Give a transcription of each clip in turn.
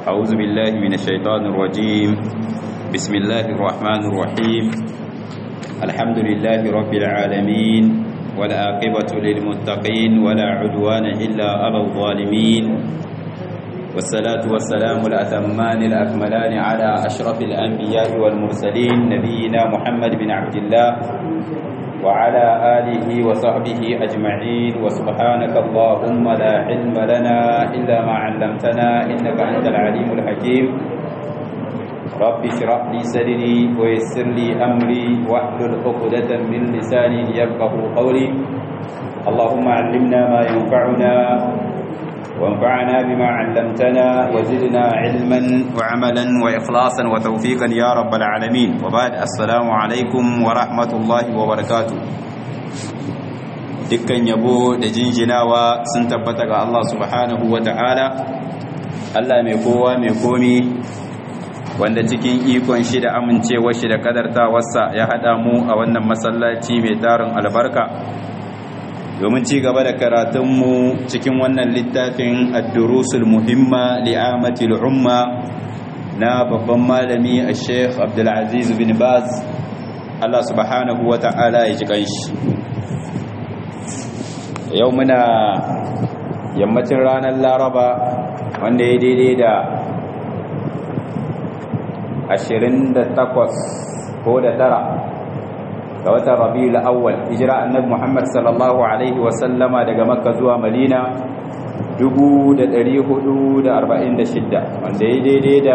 أعوذ بالله من الشيطان الرجيم بسم الله الرحمن الرحيم الحمد لله رب العالمين والعاقبة للمتقين ولا عدوان إلا على الظالمين والصلاة والسلام الأتمان الأكملان على أشرف الأنبياء والمرسلين نبينا محمد بن عبد الله وعلى آله وصحبه أجمعين وسبحانك اللهم لا علم لنا إلا ما علمتنا إنك أنت العليم الحكيم رب اشرح لي صدري ويسر لي أمري واحلل عقدة من لساني يفقه قولي اللهم علمنا ما ينفعنا وانفعنا بما علمتنا وزدنا علما وعملا وإخلاصا وتوفيقا يا رب العالمين وبعد السلام عليكم ورحمة الله وبركاته dukkan yabo da jinjinawa sun tabbata ga Allah subhanahu wa ta'ala Allah mai kowa mai komi wanda cikin ikon shi da amincewar shi da kadartawarsa ya haɗa mu a wannan masallaci mai tarin albarka domin ci gaba da karatunmu cikin wannan littafin addurusul muhimma li'amatil umma na babban malami a sheikh abdulaziz bin baz Allah subhanahu wa ta'ala ya ji kanshi yau muna yammacin ranar laraba wanda ya daidai da 28 ko da tara ga watan rabiul awwal hijira annabi Muhammad sallallahu alaihi wa sallama daga Makka zuwa Madina 1446 wanda ya daidai da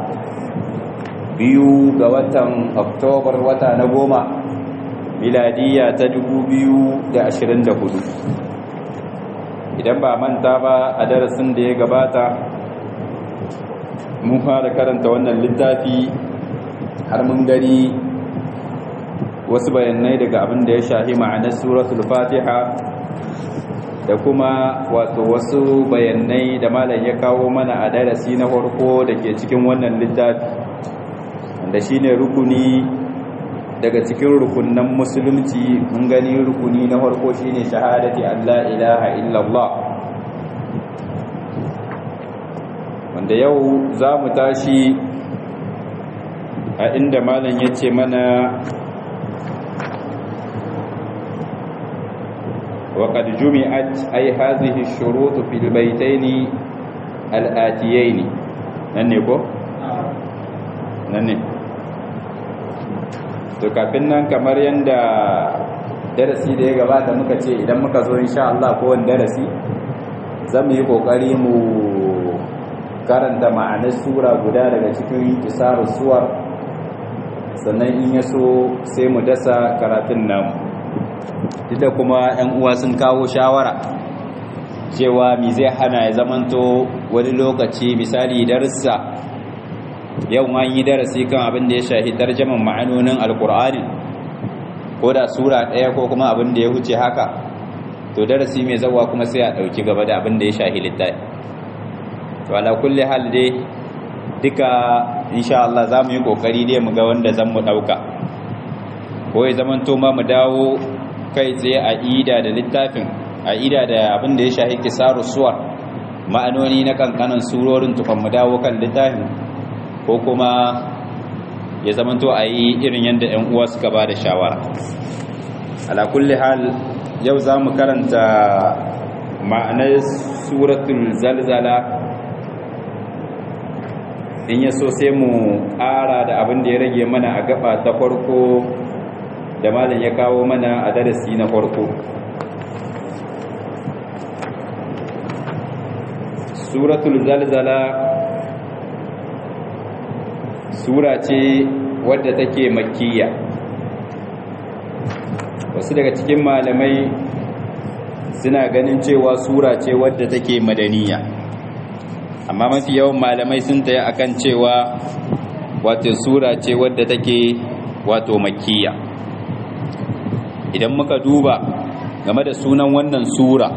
biyu ga watan Oktobar wata na goma miladiya ta 2024 idan ba manta ba a darasin da ya gabata mun fara karanta wannan littafi har mun gani wasu bayanai daga abin da ya shahi ma'anar suratul fatiha da kuma wato wasu bayanai da malam ya kawo mana a darasi na farko da ke cikin wannan littafi wanda shine rukuni daga cikin rukunan musulunci mun gani rukuni na farko shine shahadati Allah ilaha illallah wanda yau za mu tashi a inda malam ya ce mana وقد جمعت أي هذه الشروط في البيتين الآتيين ننكو نني to kafin nan kamar yanda darasi da ya gabata muka ce idan muka zo insha Allah ko wani darasi zamu yi kokari mu karanta ma'anar sura guda daga cikin kisarus suwar sannan in yaso sai mu dasa karatun namu duk da kuma 'yan uwa sun kawo shawara cewa mi zai hana ya zamanto wani lokaci misali darussa yau an yi darasi kan abin da ya shahi tarjaman ma'anonin alkur'ani ko da sura ɗaya ko kuma abin da ya wuce haka to darasi mai zawa kuma sai a ɗauki gaba da abin da ya shahi littafi to ala kulli hal dai duka insha Allah za mu yi kokari dai mu ga wanda zan mu ɗauka ko ya zamanto ma mu dawo kai tsaye a ida da littafin a ida da abin da ya shahi kisaru suwar ma'anoni na kankanan surorin tukon mu dawo kan littafin ko kuma ya zamanto a yi irin yadda 'yan uwa suka ba da shawara ala kulli hal yau za mu karanta ma'anar suratul zalzala in ya so sai mu ƙara da abin da ya rage mana a gaba ta farko da malam ya kawo mana a darasi na farko suratul zalzala sura ce wadda take makkiya wasu daga cikin malamai suna ganin cewa sura ce wadda take madaniya amma mafi yawan malamai sun taya akan cewa wato sura ce wadda take wato makkiya idan muka duba game da sunan wannan sura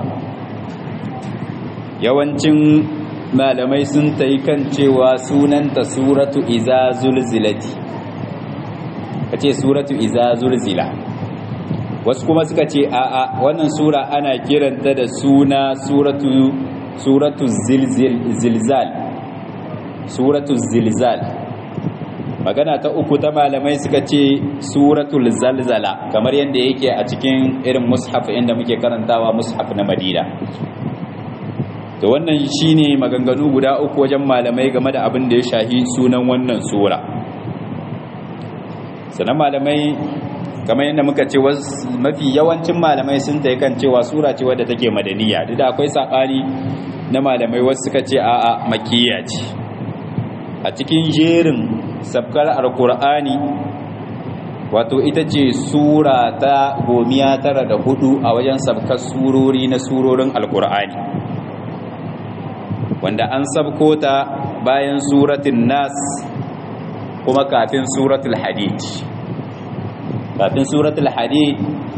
yawancin malamai sun ta yi kan cewa sunanta suratu iza zulzilati ka ce suratu iza zulzila wasu kuma suka ce a'a wannan sura ana kiranta da suna suratu suratu zilzil zilzal suratul zilzal magana ta uku ta malamai suka ce suratul zalzala kamar yadda yake a cikin irin mushaf inda muke karantawa mushaf na madina to wannan shine maganganu guda uku wajen malamai game da abin da ya shahi sunan wannan sura sannan malamai kamar yadda muka ce mafi yawancin malamai sun ta kan cewa sura ce wadda take madaniya duk da akwai saɓani na malamai wasu suka ce a'a makiyya ce a cikin jerin sabkar alkur'ani wato ita ce sura ta gomiya tara da hudu a wajen sabkar surori na surorin alkur'ani wanda an sabko ta bayan suratun nas kuma kafin suratul hadid kafin suratul hadid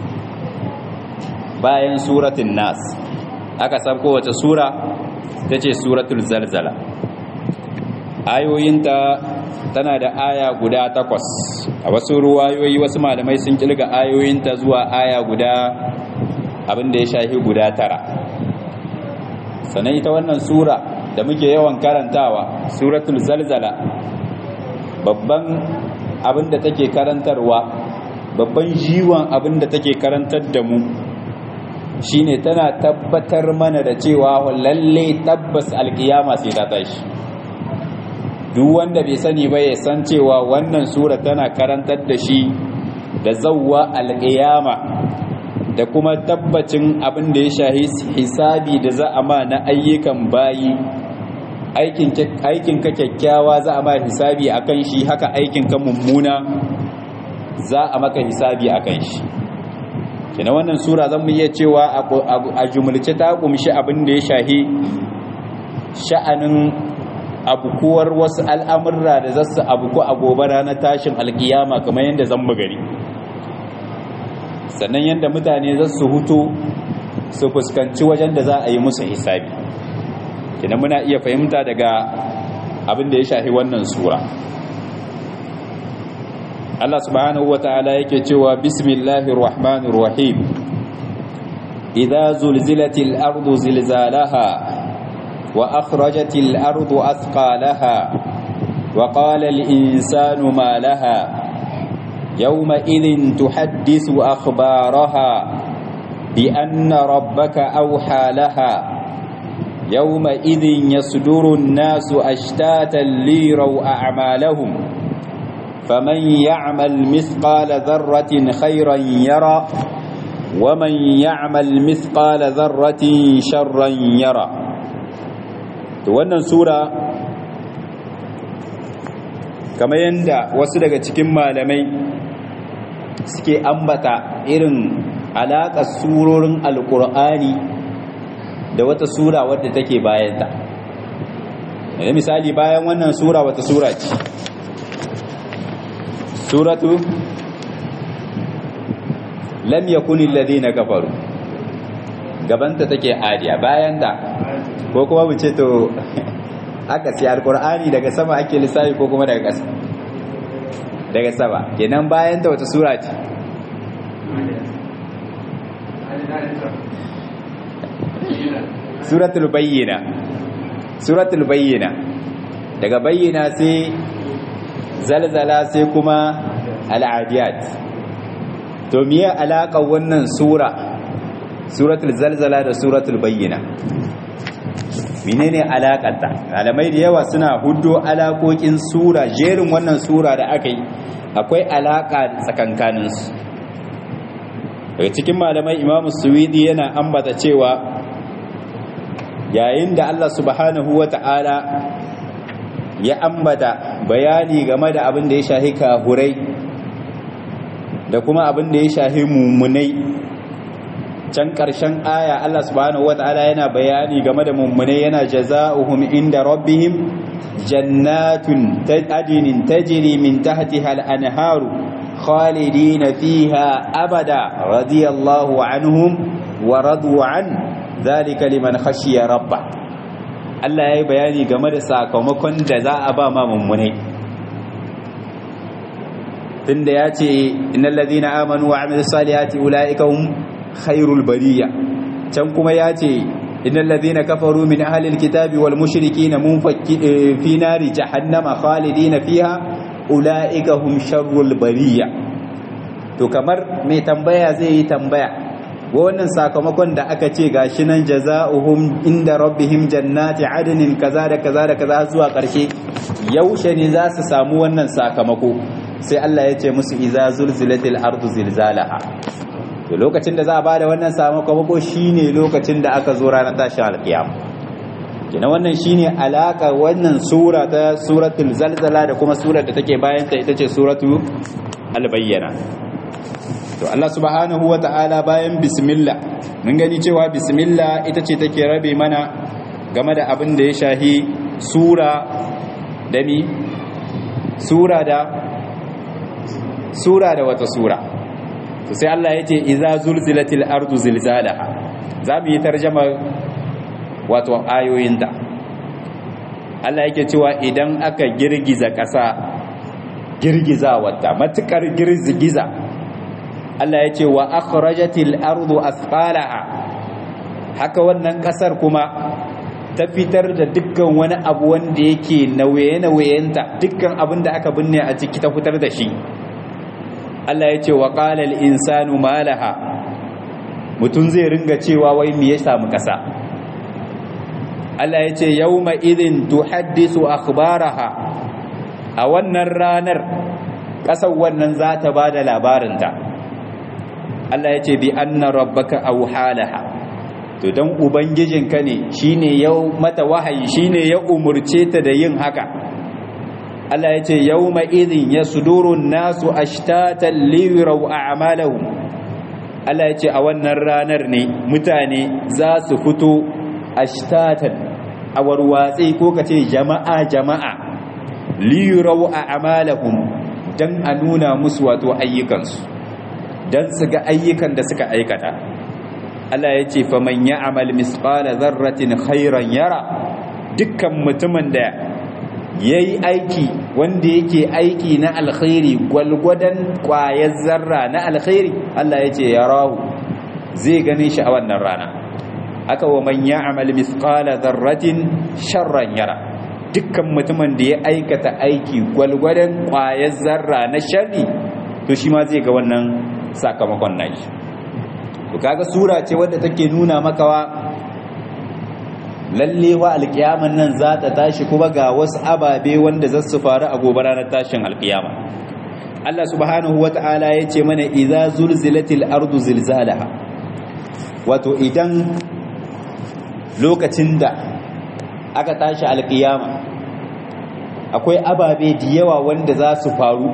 bayan suratun nas aka sabko wace sura ta ce suratul zalzala ayoyinta tana da aya guda takwas a wasu ruwayoyi wasu malamai sun kilga ayoyinta zuwa aya guda abinda ya shahi guda tara sannan ita wannan sura da muke yawan karantawa suratul zalzala babban abinda take karantarwa babban jiwon abinda take karantar da mu shine tana tabbatar mana da cewa lalle tabbas alkiyama sai ta tashi duk wanda bai sani ba ya san cewa wannan sura tana karantar da shi da zawwa alƙiyama da kuma tabbacin abin da ya shahi hisabi da za a ma na ayyukan bayi aikin ka kyakkyawa za a ma hisabi akan shi haka aikin ka mummuna za a maka hisabi akan shi kina wannan sura zan mu iya cewa a jumulce ta kumshi abin da ya shahi sha'anin abukuwar wasu al'amurra da zasu abuku a gobe ranar tashin alkiyama kamar yadda zan gari sannan yadda mutane za su hutu su fuskanci wajen da za a yi musu hisabi kina muna iya fahimta daga abin da ya shahi wannan sura Allah subhanahu wa ta'ala yake cewa bismillahir rahmanir rahim idza zulzilatil ardu zilzalaha وأخرجت الأرض أثقالها وقال الإنسان ما لها يومئذ تحدث أخبارها بأن ربك أوحى لها يومئذ يصدر الناس أشتاتا ليروا أعمالهم فمن يعمل مثقال ذرة خيرا يرى ومن يعمل مثقال ذرة شرا يرى to wannan sura kamar yadda wasu daga cikin malamai suke ambata irin alaƙar surorin alƙur'ani da wata sura wadda take bayanta da misali bayan wannan sura wata sura ce suratu lam yakuni alladhina kafaru gabanta take adiya bayan da ko kuma mu ce to aka sai alkur'ani daga sama ake lissafi ko kuma daga ƙasa daga sama kenan bayan ta wata sura ce suratul bayyina suratul bayyina daga bayyina sai zalzala sai kuma al'adiyat to miye alaƙar wannan sura suratul zalzala da suratul bayyina menene alakarta malamai da yawa suna huddo alakokin sura jerin wannan sura da aka yi akwai alaka tsakankanin su daga cikin malamai imamu suwidi yana ambata cewa yayin da Allah subhanahu wata'ala ya ambata bayani game da abin da ya shahi kahurai da kuma abin da ya shahi mummunai can ƙarshen aya Allah subhanahu wata'ala yana bayani game da mummune yana jaza'uhum inda rabbihim jannatun adinin tajri min tahtiha al-anharu khalidina fiha abada radiyallahu anhum wa radu an dhalika liman khashiya rabba Allah yayi bayani game da sakamakon da za a ba ma mummune tunda yace innal ladina amanu wa amilus salihati ulaika hum khairul bariya can kuma ya ce innal ladhina kafaru min ahli alkitabi wal mushrikina munfakki fi nari jahannama khalidina fiha ulaika hum sharrul bariya to kamar mai tambaya zai yi tambaya wannan sakamakon da aka ce gashi nan jaza'uhum inda rabbihim jannati adnin kaza da kaza da kaza zuwa karshe yaushe ne za su samu wannan sakamako sai Allah ya ce musu iza zulzilatil ardu zilzalaha to lokacin da za a bada wannan sakamako shine lokacin da aka zo ranar tashin alkiyama kina wannan shine alaka wannan sura ta suratul zalzala da kuma surar da take bayan ta ita ce suratu al-bayyana to Allah subhanahu wa ta'ala bayan bismillah mun gani cewa bismillah ita ce take rabe mana game da abin da ya shahi sura da mi sura da sura da wata sura to sai Allah ya ce iza zulzilatil ardu zilzalaha za mu yi tarjama wato ayoyinta Allah yake cewa idan aka girgiza ƙasa girgiza wata matukar girgiza Allah ya ce wa akhrajatil ardu asqalaha haka wannan kasar kuma ta fitar da dukkan wani abu wanda yake nauye-nauyenta dukkan abin da aka binne a ciki ta fitar da shi Allah ya ce wa qala al insanu malaha mutun zai ringa cewa wai me ya samu kasa Allah ya ce yawma idhin tuhaddisu akhbaraha a wannan ranar kasar wannan za ta bada labarinta Allah ya ce bi anna rabbaka awhalaha to dan ubangijinka ne shine ya mata wahayi shine ya umurce ta da yin haka Allah ya ce yawma idhin yasduru nasu ashtatan liyuraw a'malahum Allah ya ce a wannan ranar ne mutane za su fito ashtatan a warwatsi ko kace jama'a jama'a liyuraw a'malahum dan a nuna musu wato ayyukansu don su ga ayyukan da suka aikata Allah ya ce faman ya amal misqala zarratin khairan yara dukkan mutumin da ya yi aiki wanda yake aiki na alkhairi gwalgwadon kwayar zarra na alkhairi Allah ya ce ya rahu zai gane shi a wannan rana aka wa man ya amal misqala zarratin sharran yara dukkan mutumin da ya aikata aiki gwalgwadon kwayar zarra na sharri to shi ma zai ga wannan sakamakon nashi to kaga sura ce wadda take nuna makawa lalle wa alkiyaman nan za ta tashi kuma ga wasu ababe wanda za su faru a gobe ranar tashin alkiyama Allah subhanahu wata'ala ya ce mana idza zulzilatil ardu zilzalaha wato idan lokacin da aka tashi alkiyama akwai ababe da yawa wanda za su faru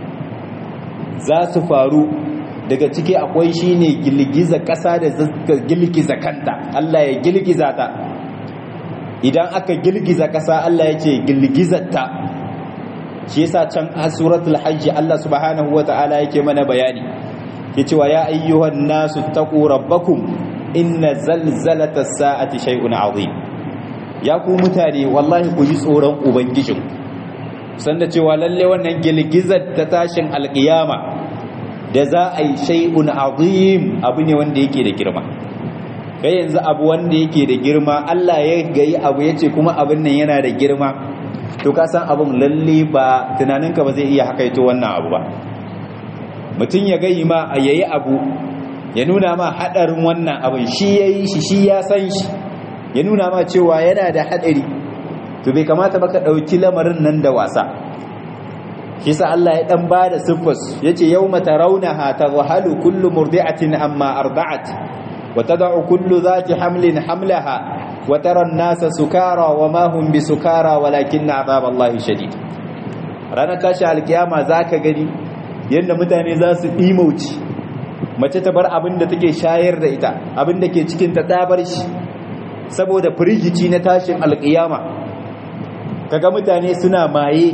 za su faru daga ciki akwai shine gilgiza ƙasa da zaka gilgiza kanta Allah ya gilgiza ta idan aka gilgiza ƙasa Allah ya ce gilgizarta shi yasa can a suratul hajj Allah subhanahu wata'ala yake mana bayani ke cewa ya ayyuhan nasu taqu rabbakum inna zalzalata sa'ati shay'un azim ya ku mutane wallahi ku ji tsoron ubangijin sanda cewa lalle wannan gilgizar ta tashin alkiyama da za a yi shay'un azim abu ne wanda yake da girma kai yanzu abu wanda yake da girma Allah ya gayi abu yace kuma abin nan yana da girma to ka san abin lalle ba tunaninka ba zai iya hakaito wannan abu ba mutum ya gayi ma yayi abu ya nuna ma hadarin wannan abin shi yayi shi shi ya san shi ya nuna ma cewa yana da hadari to bai kamata ba ka dauki lamarin nan da wasa shi sa Allah ya dan bada siffas yace yawma tarawnaha tadhhalu kullu murdi'atin amma arda'at wa tad'u kullu dhati hamlin hamlaha wa tara an-nasa sukara wa ma hum bisukara walakinna 'adhaballahi shadid ranar tashi alkiyama zaka gani yanda mutane za su dimauci mace ta bar abin da take shayar da ita abin da ke cikin ta dabar shi saboda firgici na tashin alkiyama kaga mutane suna maye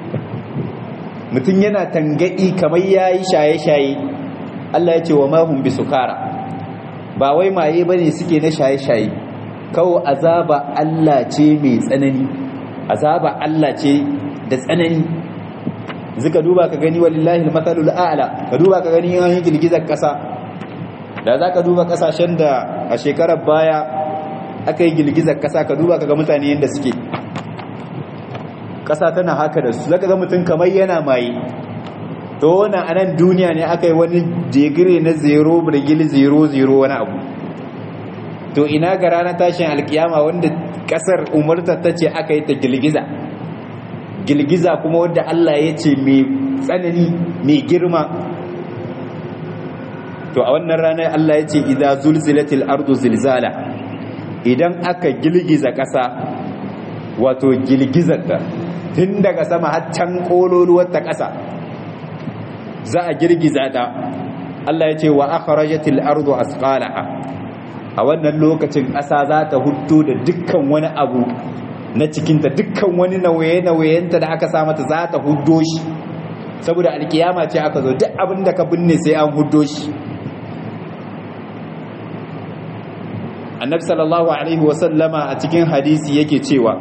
mutum yana tangadi kamar yayi shaye-shaye Allah ya ce wa mahum bisukara ba wai maye bane suke na shaye-shaye kawo azaba Allah ce mai tsanani azaba Allah ce da tsanani zika duba ka gani wallahi almathalul a'la ka duba ka gani an yi girgizar kasa da zaka duba kasashen da a shekarar baya aka yi girgizar kasa ka duba kaga mutane yadda suke kasa tana haka da su zaka ga mutum kamar yana maye to wannan anan duniya ne aka yi wani digiri na 0 birgil 00 wani abu to ina ga ranar tashin alkiyama wanda kasar umarta ta ce aka yi ta girgiza girgiza kuma wadda Allah ya ce mai tsanani mai girma to a wannan ranar Allah ya ce idza zulzilatil ardu zilzala idan aka girgiza ƙasa wato girgizarta tun daga sama har can kololuwar ta ƙasa za a girgiza ta Allah ya ce wa akhrajatil ardu asqalaha a wannan lokacin ƙasa za ta hutu da dukkan wani abu na cikinta dukkan wani nauye-nauyenta da aka sa mata za ta hudo shi saboda alkiyama ce aka zo duk abin da ka binne sai an hudo shi annabi sallallahu alaihi wasallama a cikin hadisi yake cewa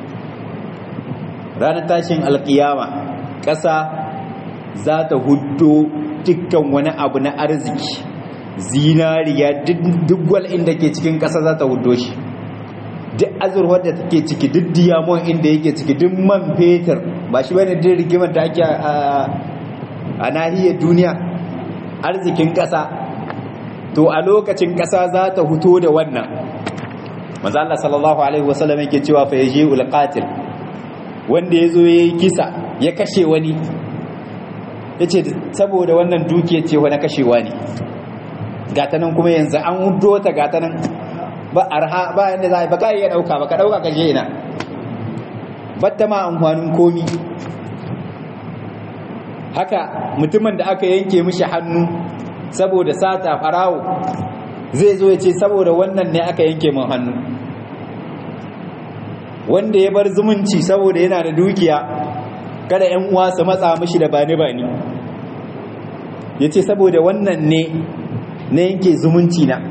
ranar tashin alkiyama ƙasa za ta hudo dukkan wani abu na arziki zinariya duk wal inda ke cikin ƙasa za ta hudo shi duk azurwar da take ciki duk diamond inda yake ciki duk man fetur ba shi bane duk rigimar da ake a nahiyar duniya arzikin ƙasa to a lokacin ƙasa za ta huto da wannan manzo Allah sallallahu alaihi wasallam yake cewa fa yaji ulqatil wanda yazo yayi kisa ya kashe wani yace saboda wannan dukiya ce wani kashewa ne gata nan kuma yanzu an hudo ta gata nan ba arha ba yanda za ba ka iya dauka ba ka dauka ka je ina batta ma amfanin komi haka mutumin da aka yanke mishi hannu saboda sata farawo zai zo ya ce saboda wannan ne aka yanke min hannu wanda ya bar zumunci saboda yana da dukiya kada yan uwa su matsa mishi da bani bani ya ce saboda wannan ne na yanke zumunci na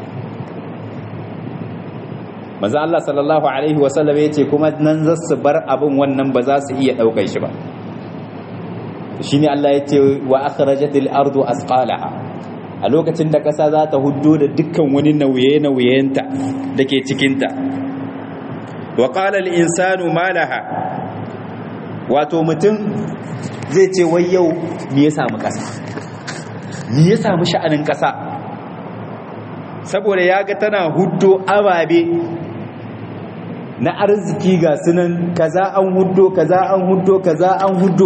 maza Allah sallallahu Alaihi wasallam ya ce kuma nan za su bar abin wannan ba za su iya ɗaukar shi ba shi ne Allah ya ce wa akhrajatil ardu asqalaha a lokacin da ƙasa za ta huddo da dukkan wani nauye-nauyenta da ke cikinta wa qala al insanu ma laha wato mutum zai ce wai yau me ya samu ƙasa me ya samu sha'anin ƙasa saboda ya ga tana huddo ababe na arziki ga sunan kaza an huddo kaza an huddo kaza an huddo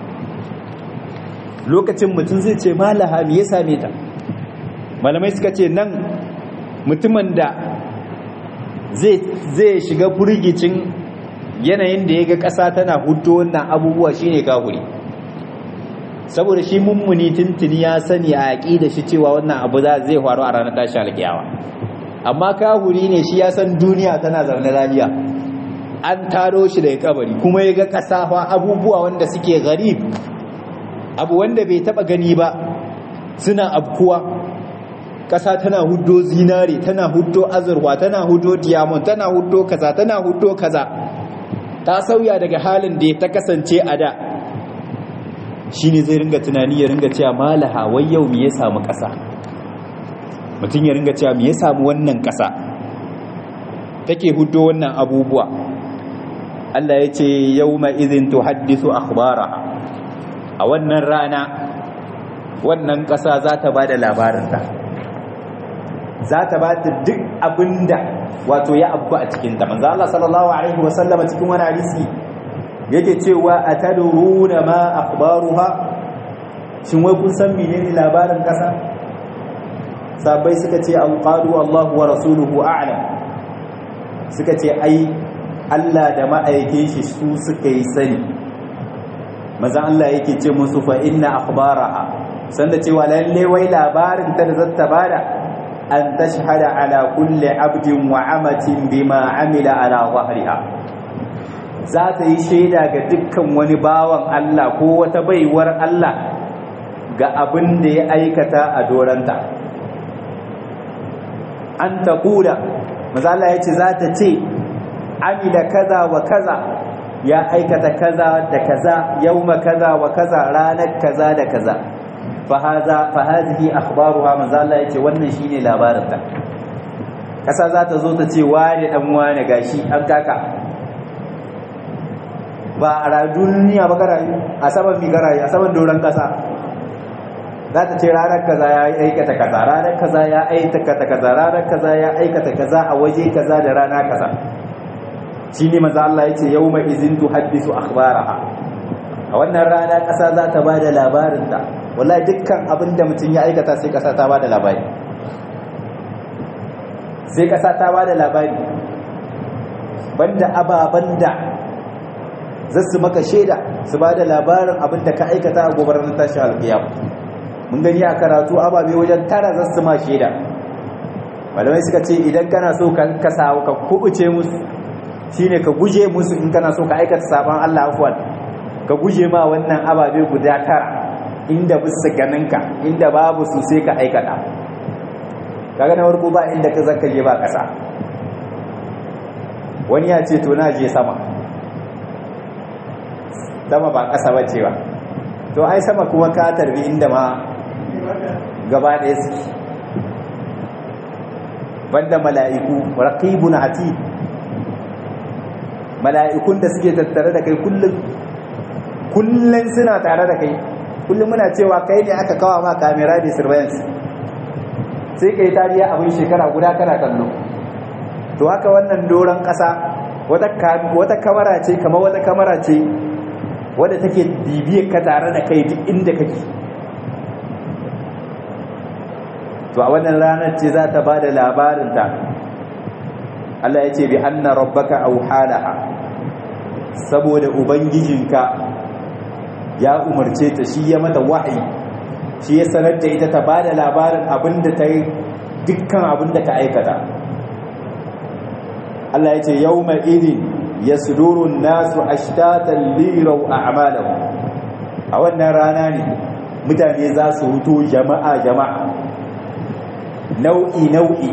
lokacin mutum zai ce malaha me ya same ta malamai suka ce nan mutumin da zai shiga furgicin yanayin da ya ga ƙasa tana huddo wannan abubuwa shine kahuri saboda shi mummuni tuntuni ya sani a yaƙi da shi cewa wannan abu za zai faru a ranar tashi alƙiyawa amma kahuri ne shi ya san duniya tana zaune lafiya an taro shi daga kabari kuma ya ga ƙasa fa abubuwa wanda suke garib abu wanda bai taba gani ba suna abkuwa ƙasa tana huddo zinare tana huddo azurwa tana huddo diamond tana huddo kaza tana huddo kaza ta sauya daga halin da ta kasance a da shine zai ringa tunani ya ringa cewa malaha wai yau me ya samu ƙasa mutum ya ringa cewa me ya samu wannan ƙasa take huddo wannan abubuwa Allah ya ce yawma idhin tuhaddisu akhbaraha a wannan rana wannan ƙasa za ta ba da labarinta za ta ba ta duk abinda wato ya abu a cikinta manzo Allah sallallahu alaihi wasallama cikin wani hadisi yake cewa atadruna ma akhbaruha shin wai kun san menene labarin ƙasa sabai suka ce alqalu Allahu wa rasuluhu a'lam suka ce ai Allah da ma'aikin shi su suka yi sani maza Allah yake ce musu fa inna akhbaraha sanda cewa lalle wai labarin ta da zata bada an tashhada ala kulli abdin wa amatin bima amila ala zahriha za ta yi shaida ga dukkan wani bawan Allah ko wata baiwar Allah ga abin da ya aikata a doranta an ta kula maza Allah ya ce za ta ce amila kaza wa kaza ya aikata kaza da kaza yauma kaza wa kaza ranar kaza da kaza fa hadha fa hadhihi akhbaruha manzo Allah yace wannan shine labarinta ƙasa za ta zo ta ce wane ɗan wane gashi an kaka ba a duniya ba karayu a saman mi karayu a saman doron ƙasa za ta ce ranar kaza ya aikata kaza ranar kaza ya aikata kaza ranar kaza ya aikata kaza a waje kaza da rana kaza shi ne maza Allah ya ce yau mai izin tu haddisu akhbaraha a wannan rana ƙasa za ta ba da labarinta wallahi dukkan abin da mutum ya aikata sai ƙasa ta ba da labari sai ƙasa ta ba da labari banda ababen da za su maka shaida su ba da labarin abin da ka aikata a gobarar tashi alƙiyam mun gani a karatu ababe wajen tara za su ma shaida malamai suka ce idan kana so ka kasa ka kubuce musu shine ka guje musu in kana so ka aikata saban Allah afwan ka guje ma wannan ababe guda tara inda bisa ganinka inda babu su sai ka aikata kaga na farko ba inda ka zaka je ba kasa wani ya ce to na je sama sama ba kasa bace ba to ai sama kuma ka tarbi inda ma gaba ɗaya suke banda mala'iku raqibun atid mala'ikun da suke tattare da kai kullum kullum suna tare da kai kullum muna cewa kai ne aka kawo ma kamera da surveillance sai kai tariya abin shekara guda kana kallo to haka wannan doron ƙasa wata kamara ce kamar wata kamara ce wadda take bibiyar ka tare da kai duk inda kake to a wannan ranar ce za ta ba da labarinta Allah ya ce bi anna rabbaka auhalaha saboda ubangijinka ya umarce ta shi ya mata wahayi shi ya sanar da ita ta ba da labarin abinda ta yi dukkan abinda ta aikata Allah ya ce yau mai idin ya sudurun nasu ashtatan lirau a amalahu a wannan rana ne mutane za su huto jama'a jama'a nau'i nau'i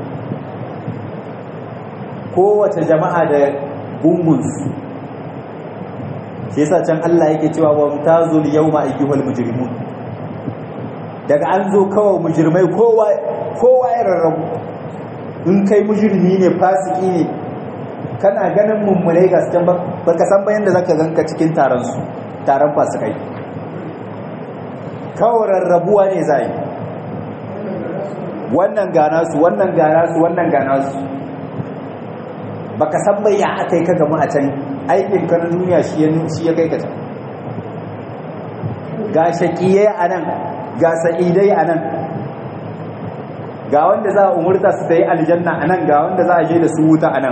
kowace jama'a da gungunsu shi yasa can Allah yake cewa wa mutazul yawma ayyuhal mujrimun daga an zo kawai mujrimai kowa kowa ya rarrabu in kai mujrimi ne fasiki ne kana ganin mummunai ga cikin baka san bayan da zaka ganka cikin taron su taron fasikai kawai rarrabuwa ne zai wannan gana su wannan gana su wannan gana su baka san bai ya aka yi ka gamu a can aikin ka na duniya shi ya kai ka can ga shaƙiyai a nan ga sa'idai a nan ga wanda za a umurta su ta yi aljanna a nan ga wanda za a je da su wuta a nan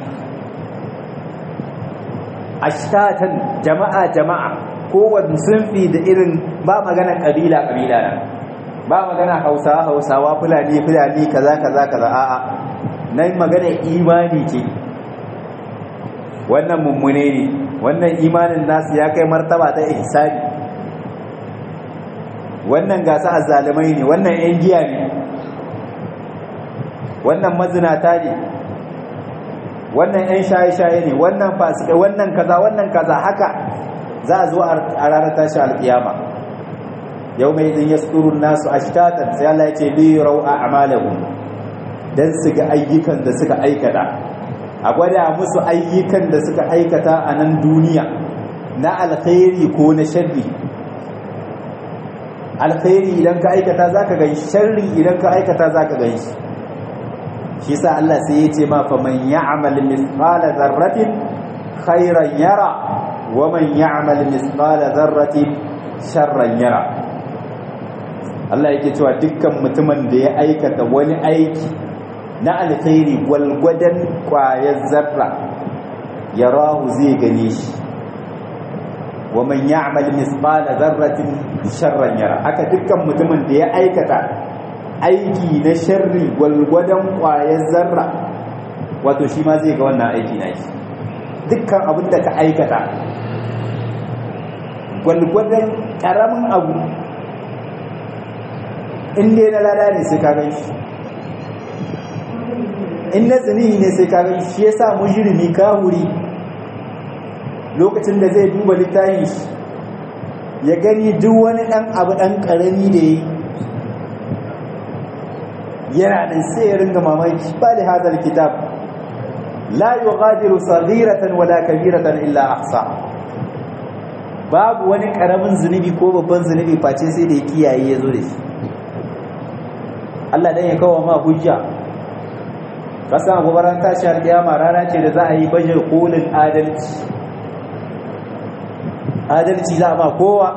ashtatan jama'a jama'a kowane sunfi da irin ba magana ƙabila ƙabila nan ba magana hausawa hausawa fulani fulani kaza kaza kaza a'a nan magana imani ce wannan mummune ne wannan imanin nasu ya kai martaba ta ihsani wannan gasa azzalimai ne wannan yan giya ne wannan mazinata ne wannan yan shaye-shaye ne wannan fasika wannan kaza wannan kaza haka za a zo a ranar tashi alkiyama yau mai zin ya nasu ashtatan sai Allah ya ce li rau a amalahum dan su ga ayyukan da suka aikata a gwada musu ayyukan da suka aikata a nan duniya na alkhairi ko na sharri alkhairi idan ka aikata zaka gan sharri idan ka aikata zaka gan shi shi sa Allah sai ya ce ma fa man ya'mal mithqala dharratin khairan yara wa man ya'mal mithqala dharratin sharran yara Allah yake cewa dukkan mutumin da ya aikata wani aiki na alkhairi gwalgwadon kwayar zarra ya rahu zai gane shi wa man ya'mal misqala dharratin sharran yara haka dukkan mutumin da ya aikata aiki na sharri gwalgwadon kwayar zarra wato shi ma zai ga wannan aiki na shi dukkan abin da ka aikata gwalgwadon karamin abu in dai na lada ne sai ka gan shi in na tsinihi ne sai kaga shi ya sa mujirmi kahuri lokacin da zai duba littafin shi ya gani duk wani ɗan abu ɗan ƙarami da ya yana nan sai ya ringa mamaki ba da hadal kitab la yughadiru saghiratan wala kabiratan illa ahsa babu wani karamin zunubi ko babban zunubi face sai da ya kiyaye ya zo da shi Allah dan ya kawo ma hujja kasa gobaran tashi alƙiyama rana ce da za a yi baje kolin adalci adalci za a ba kowa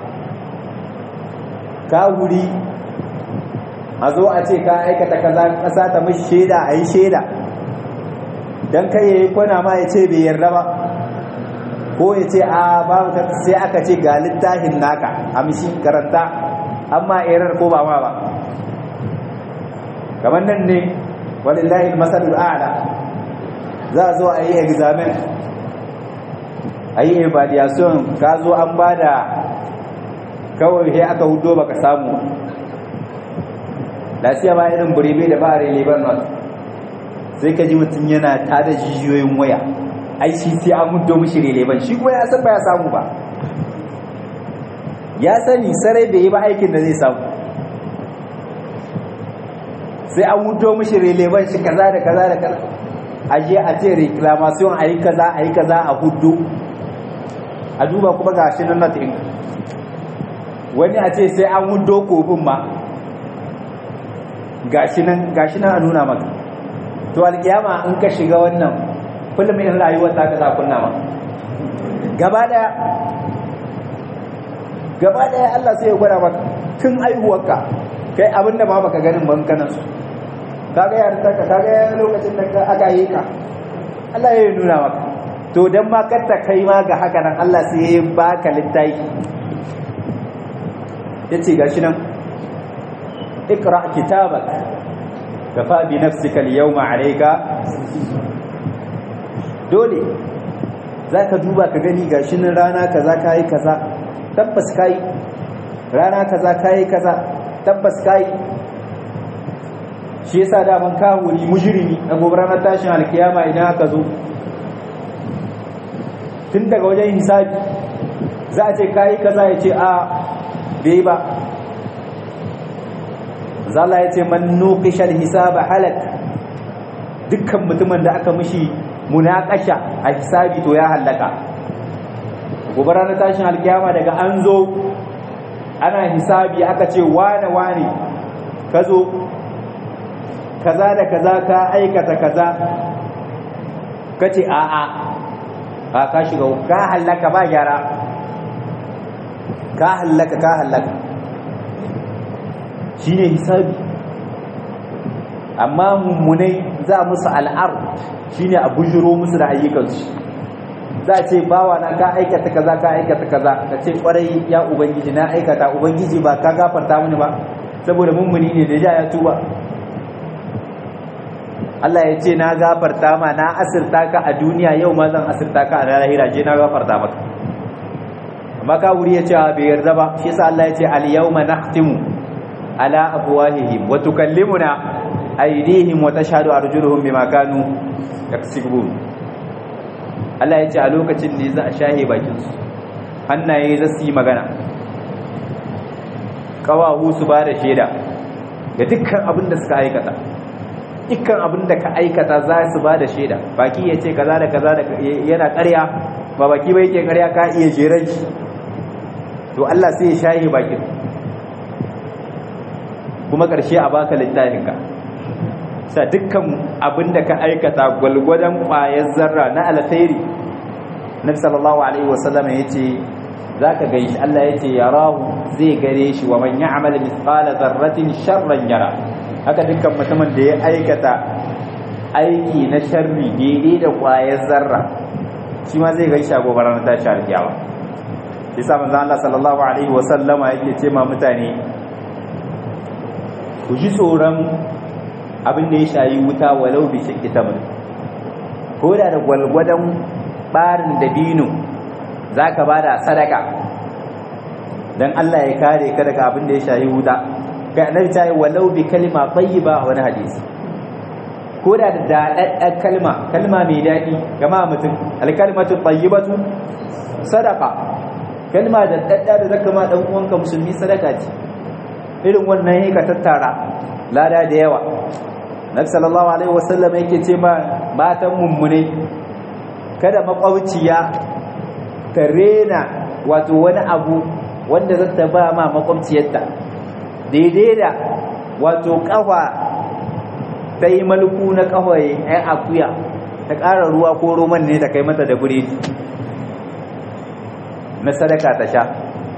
ka wuri a zo a ce ka aikata kaza kasa ta mishi shaida a yi shaida don kai ya yi kwana ma ya ce bai yarda ba ko ya ce a babu ta sai aka ce ga littafin naka amshi karanta amma erar ko ba ma ba kamar nan ne walillahi masalul a'la za a zo a yi examen a yi evaluation ka zo an ba da kawai sai aka hudo baka samu lafiya ba irin burebe da ba a relevan not sai ka ji mutum yana tada jijiyoyin waya ai shi sai an hudo mishi relevan shi kuma ya san ba ya samu ba ya sani sarai bai yi ba aikin da zai samu sai an hudo mishi relevan shi kaza da kaza da kaza aje a ce reclamation a yi kaza a yi kaza a hudu a duba kuma ga shi nan natin wani a ce sai an hudo kofin ma ga shi nan a nuna maka to alkiyama in ka shiga wannan kullum in rayuwar ta ka za kunna ma gaba daya gaba daya Allah sai ya gwada maka tun aihuwarka kai abinda ma baka ganin ban kanan su kaga yarinta ka kaga lokacin da aka yi ka Allah ya nuna maka to dan ma katta kai ma ga haka nan Allah sai ya baka littafi yace gashi nan ikra kitabak kafa bi nafsika al-yawma alayka dole zaka duba ka gani gashi nan rana kaza kai kaza tabbas kai rana kaza kai kaza tabbas kai shi yasa daman kawuri mujrimi a gobe ranar tashin alkiyama idan aka zo tun daga wajen hisabi za a ce kayi kaza ya ce a bai ba zala ya ce man nuqishal hisaba halak dukkan mutumin da aka mishi munakasha a hisabi to ya halaka gobe ranar tashin alkiyama daga an zo ana hisabi aka ce wane wane ka zo kaza da kaza ka aikata kaza kace a a a ka shiga ka halaka ba gyara ka halaka ka halaka shine hisabi amma mummunai za musu al'ar shine a bujiro musu da ayyukansu za a ce bawa na ka aikata kaza ka aikata kaza ka ce kwarai ya ubangiji na aikata ubangiji ba ka gafarta mini ba saboda mummuni ne da ja ya tuba Allah ya ce na gafarta ma na asirta ka a duniya yau ma zan asirta ka a lahira je na gafarta maka amma ka wuri ya ce bai yarda ba shi yasa Allah ya ce al yawma nakhtimu ala afwahihim wa tukallimuna aydihim wa tashhadu arjuluhum bima kanu yaksibun Allah ya ce a lokacin ne za a shahe bakin su hannaye za su yi magana kawahu su ba da shaida ga dukkan abin da suka aikata dukkan abin da ka aikata za su ba da shaida baki ya ce kaza da kaza da yana ƙarya ba baki ba yake ƙarya ka iya jeran shi to Allah sai ya shaye bakin kuma ƙarshe a baka littafinka sa dukkan abin da ka aikata gwalgwadon ƙwayar zarra na alkhairi nabi sallallahu alaihi wasallam ya ce za ka gan shi Allah ya ce yarahu zai gare shi wa man ya'mal mithqala dharratin sharran yara haka dukkan mutumin da ya aikata aiki na sharri daidai da ƙwayar zarra shi ma zai gaishe a gobe ranar tashi alkiyawa shi sa manzo Allah sallallahu alaihi wa sallama yake ce ma mutane ku ji tsoron abin da ya shayi wuta walau bi shakki tamr ko da da gwalgwadon barin dabino zaka bada sadaka dan Allah ya kare ka daga abin da ya shayi wuta kai annabi ta yi walau bi kalma tayyiba wani hadisi ko da da dadaddan kalma kalma mai dadi gama mutum alkalmatu tayyibatu sadaqa kalma da dadda da zaka ma dan uwanka musulmi sadaka ce irin wannan yake ka tattara lada da yawa nabi sallallahu alaihi wasallam yake ce ma matan mummune kada makwabciya ta rena wato wani abu wanda za ta ba ma makwabciyarta daidai da wato kafa ta yi malku na kawai ‘yan akuya ta ƙara ruwa ko roman ne ta kai mata da biredi na sadaka ta sha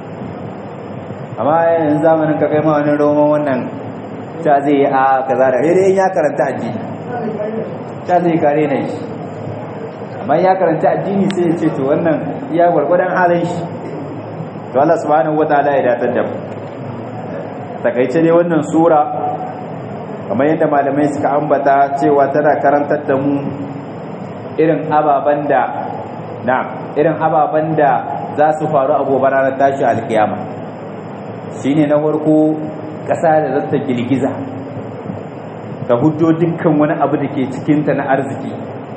amma yanzu zamanin ka kai ma wani roman wannan ta zai yi a kaza da daidai ya karanta addini ta zai kare na shi amma ya karanta addini sai ya ce to wannan ya gwargwadon halin shi to Allah subhanahu wataala ya datar da mu takaice ne wannan sura kamar yadda malamai suka ambata cewa tana karantar da mu irin ababen da na irin ababen da za su faru a gobe ranar tashi alkiyama shine na farko ƙasa da zata girgiza ta hujjo dukkan wani abu da ke cikinta na arziki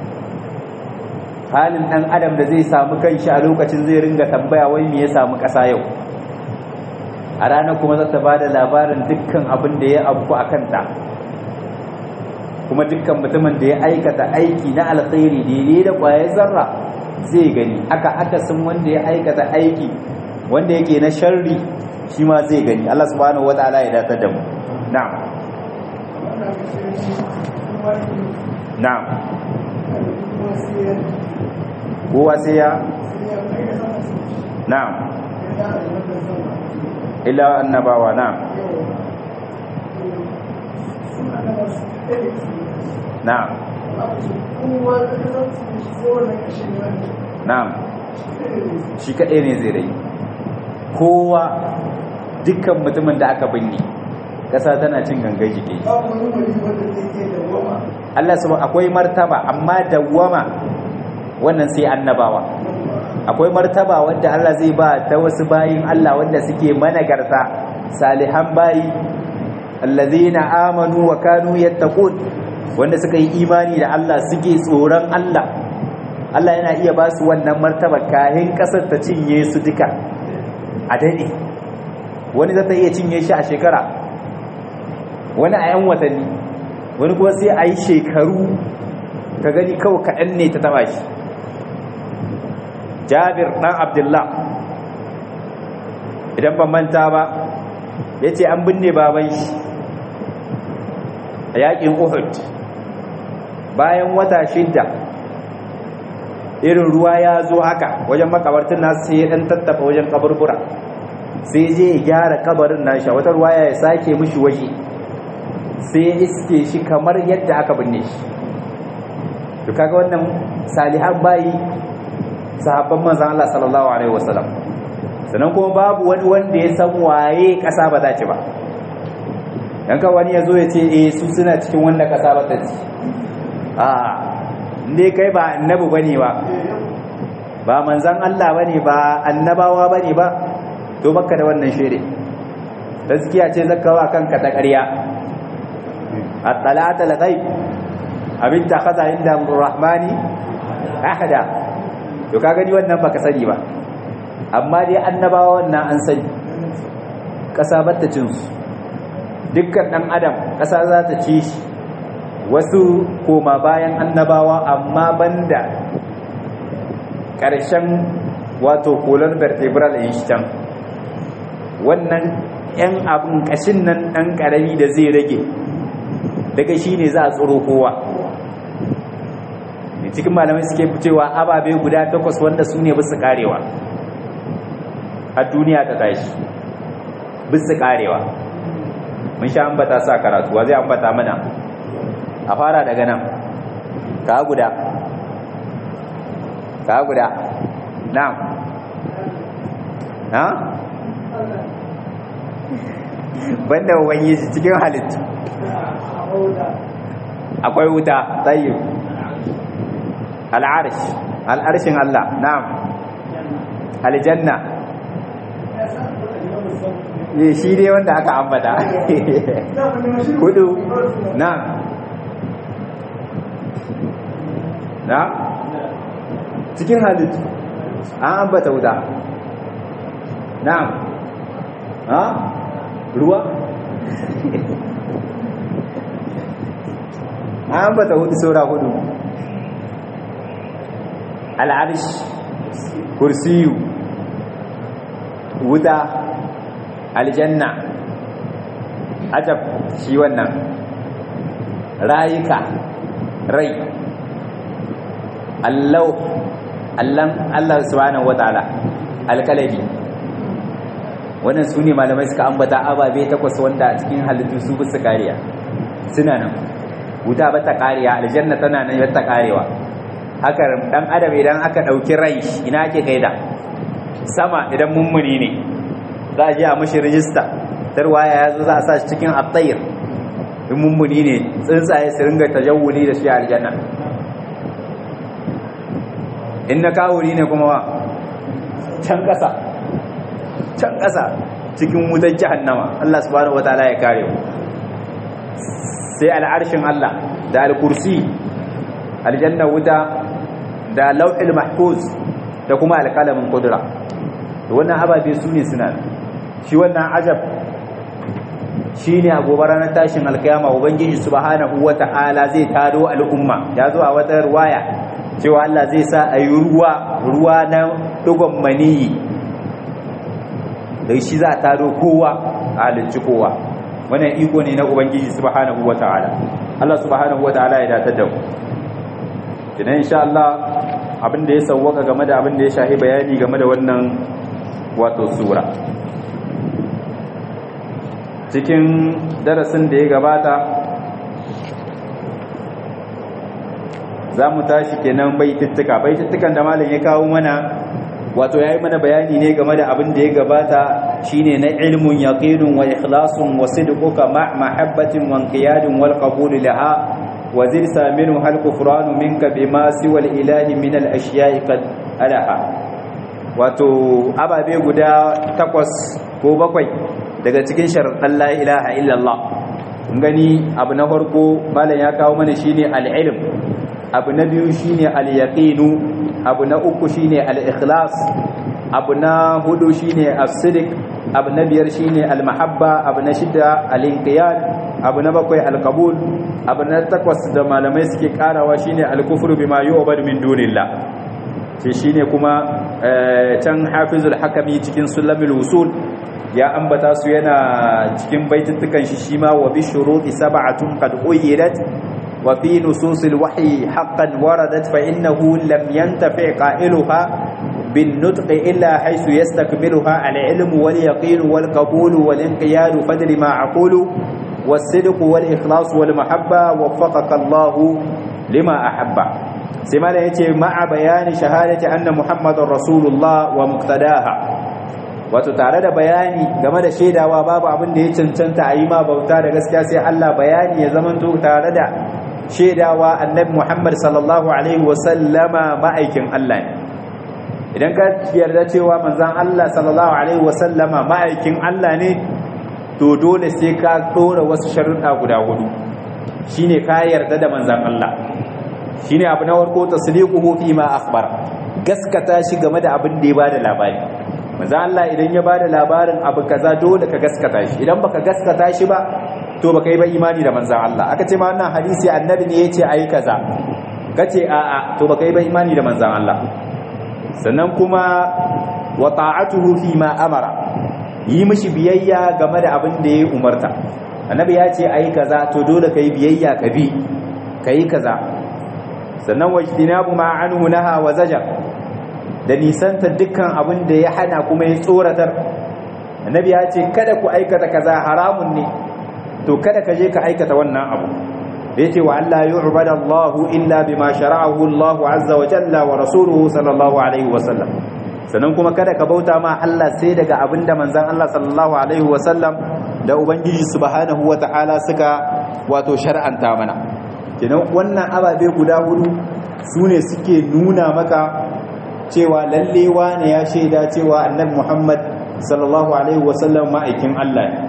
halin ɗan adam da zai samu kanshi a lokacin zai ringa tambaya wai me ya samu ƙasa yau a ranar kuma zata ba da labarin dukkan abin da ya abu a kanta kuma dukkan mutumin da ya aikata aiki na alkhairi daidai da ƙwayar zarra zai gani aka akasin wanda ya aikata aiki wanda yake na sharri shi ma zai gani Allah subhanahu wataala ya datar da mu na'am na'am kowa sai ya na'am illa annabawa na'am na'am na'am shi kaɗai ne zai rai kowa dukkan mutumin da aka binne ƙasa tana cin gangan jiki Allah su akwai martaba amma dawwama wannan sai annabawa akwai martaba wanda Allah zai ba ta wasu bayin Allah wanda suke managarta salihan bayi allazina amanu wa kanu yattaqun wanda suka yi imani da Allah suke tsoron Allah Allah yana iya ba su wannan martaba kahin kasar ta cinye su duka a dade wani zata iya cinye shi a shekara wani a yan watanni wani kuma sai a yi shekaru ka gani kawai kaɗan ne ta taba shi jabir ɗan abdullah idan ban manta ba ya ce an binne baban shi a yaƙin uhud bayan wata shidda irin ruwa ya zo haka wajen makabartin nasu sai ya ɗan tattafa wajen kaburbura sai je ya gyara kabarin nashi wata ruwa ya sake mishi waje sai ya iske shi kamar yadda aka binne shi to kaga wannan salihan bayi sahabban manzan Allah sallallahu alaihi wasallam sannan kuma babu wani wanda ya san waye kasa ba za ci ba dan ka wani yazo ya ce eh su suna cikin wanda kasa ba ta ci a inde kai ba annabi bane ba ba manzan Allah bane ba annabawa bane ba to baka da wannan shere gaskiya ce zakawa kanka ta ƙarya at-talata al-ghaib abin ta kaza inda rahmani ahada to ka gani wannan baka sani ba amma dai annabawa wannan an sani ƙasa bata cin su dukkan ɗan adam ƙasa za ta ci shi wasu koma bayan annabawa amma banda ƙarshen wato kolar vertebral in shi can wannan 'yan abin ƙashin nan ɗan ƙarami da zai rage daga shi ne za a tsoro kowa cikin malamai suke cewa ababe guda takwas wanda su ne bisu karewa a duniya ta tashi bisu karewa mun sha ambata sa karatu wa zai ambata mana a fara daga nan ka guda ka guda na na banda ubangiji cikin halittu akwai wuta tsayi al'arsh al'arshin Allah na'am aljanna ne shi dai wanda aka ambata hudu na'am na cikin halittu an ambata wuta na'am ha ruwa an ambata hudu saura hudu al'arish kursiyu wuta aljanna ajab shi wannan rayuka rai allau allan allah subhanahu wataala alkalami wannan su ne malamai suka ambata ababe takwas wanda a cikin halittu su bisa kariya suna nan wuta ba ta kariya aljanna tana nan yadda karewa haka dan adam idan aka dauki rai ina ake kaida sama idan mummuni ne za a je a mashi rijista tarwaya ya zo za a sa shi cikin attayir in mummuni ne tsuntsaye su ringa tajawuli da shi a aljanna in na kawuri ne kuma wa can ƙasa can ƙasa cikin wutar jahannama Allah subhanahu wataala ya kare mu sai al'arshin Allah da al-kursi aljanna wuta da lauhil mahfuz da kuma alƙalamin kudura to wannan ababe su ne suna shi wannan ajab shi ne a gobe ranar tashin alkiyama ubangiji subhanahu wata'ala zai tado al'umma ya zo a wata ruwaya cewa Allah zai sa a yi ruwa ruwa na dugon maniyi da shi za a tado kowa a halicci kowa wannan iko ne na ubangiji subhanahu wata'ala Allah subhanahu wata'ala ya datar da mu idan insha Allah abin da ya sauwaka game da abin da ya shahi bayani game da wannan wato sura cikin darasin da ya gabata za mu tashi kenan baitittuka baitittukan da malam ya kawo mana wato yayi mana bayani ne game da abin da ya gabata shine na ilmun yaqinun wa ikhlasun wa sidquka ma mahabbatin wa inqiyadin wal qabul laha wa zir saminu hal kufranu minka bima siwa al ilahi min al ashiya'i qad alaha wato ababe guda takwas ko bakwai daga cikin sharaɗin la ilaha illallah gani abu na farko malam ya kawo mana shine al-ilm abu na biyu shine al-yaqinu abu na uku shine al-ikhlas abu na hudu shine as-sidq abu na biyar shine al-mahabba abu na shida al-inqiyad abu na bakwai al-qabul abu na takwas da malamai suke karawa shine al-kufru bima yu'bad min dunillah shi shine kuma can hafizul hakami cikin sulamul usul ya ambata su yana cikin baitittukan shi shima wa bi shuruti sab'atun qad uyidat wa fi nususil wahyi haqqan waradat fa innahu lam yantafi qailuha bin nutq illa haythu yastakmiluha al ilm wal yaqin wal qabul wal inqiyad fadri ma aqulu was sidq wal ikhlas wal mahabba waffaqaka Allah lima ahabba sai ma yace ma'a bayani shahadati anna muhammadar rasulullah wa muqtadaha wato tare da bayani game da shaidawa babu abin da ya cancanta a yi ma bauta da gaskiya sai Allah bayani ya zamanto tare da shaidawa annabi Muhammad sallallahu alaihi wasallama ma'aikin Allah ne idan ka yarda cewa manzon Allah sallallahu alaihi wasallama ma'aikin Allah ne to dole sai ka dora wasu sharuɗa guda hudu shine ka yarda da manzon Allah shine abu na farko tasdiquhu fi ma akhbar gaskata shi game da abin da ya bada labari manzo Allah idan ya bada labarin abu kaza dole ka gaskata shi idan baka gaskata shi ba to baka yi ba imani da manzo Allah aka ce ma wannan hadisi annabi ne yace ayi kaza kace a a to baka yi ba imani da manzo Allah sannan kuma wa ta'atuhu fi ma amara yi mishi biyayya game da abin da ya umarta annabi ya ce ayi kaza to dole kai biyayya ka bi kai kaza sannan wajtinabu ma anhu naha wa zajar da nisanta dukkan abin da ya hana kuma ya tsoratar annabi ya ce kada ku aikata kaza haramun ne to kada ka je ka aikata wannan abu da yake wa Allah yu'bada Allah illa bima shara'ahu Allah azza wa jalla wa rasuluhu sallallahu alaihi wa sallam sannan kuma kada ka bauta ma Allah sai daga abin da manzon Allah sallallahu alaihi wa sallam da ubangiji subhanahu wa ta'ala suka wato shar'anta mana kenan wannan ababe guda hudu sune suke nuna maka cewa lalle wane ya shaida cewa annabi Muhammad sallallahu alaihi wasallam ma'aikin Allah ne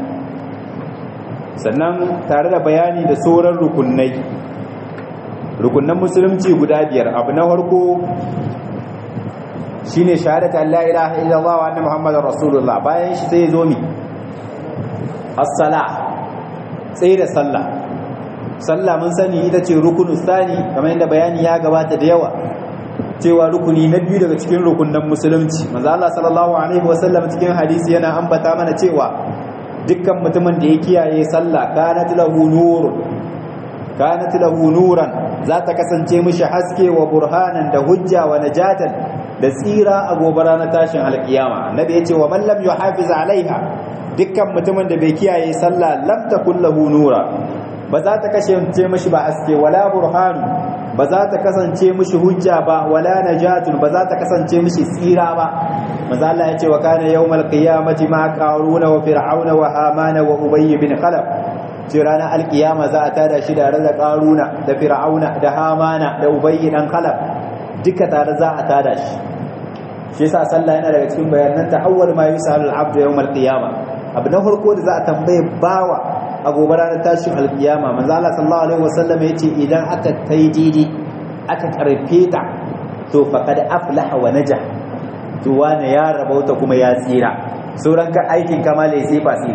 sannan tare da bayani da sauran rukunai rukunan musulunci guda biyar abu na farko shine shahadatu an la ilaha illallah wa anna muhammadar rasulullah bayan shi sai zo mi as-sala sai da sallah sallah mun sani ita ce rukunu sani kamar yadda bayani ya gabata da yawa cewa rukuni na biyu daga cikin rukunan musulunci manzo Allah sallallahu alaihi wasallam cikin hadisi yana ambata mana cewa dukkan mutumin da ya kiyaye sallah kanat lahu nur kanat lahu nuran za ta kasance mishi haske wa burhanan da hujja wa najatan da tsira a gobe ranar tashin alkiyama annabi yace wa man lam yuhafiz alaiha dukkan mutumin da bai kiyaye sallah lam takul lahu nura ba za ta kasance mishi ba haske wala burhanu ba za ta kasance mishi hujja ba wala najatun ba za ta kasance mishi tsira ba manzo Allah ya ce wa kana yawmal qiyamati ma qaruna wa fir'auna wa hamana wa ubay bin khalaf ce ranar alkiyama za a tada shi da da qaruna da fir'auna da hamana da ubay dan khalaf duka tare za a tada shi shi yasa sallah yana daga cikin bayanan ta awwal ma yusalu al-abdu yawmal qiyama abu na farko da za a tambaye bawa a gobe ranar tashin alkiyama manzo Allah sallallahu alaihi wasallam yace idan aka tai didi aka karfe ta to faqad aflaha wa najah to wani ya rabauta kuma ya tsira sauran ka aikin kamale sai fasi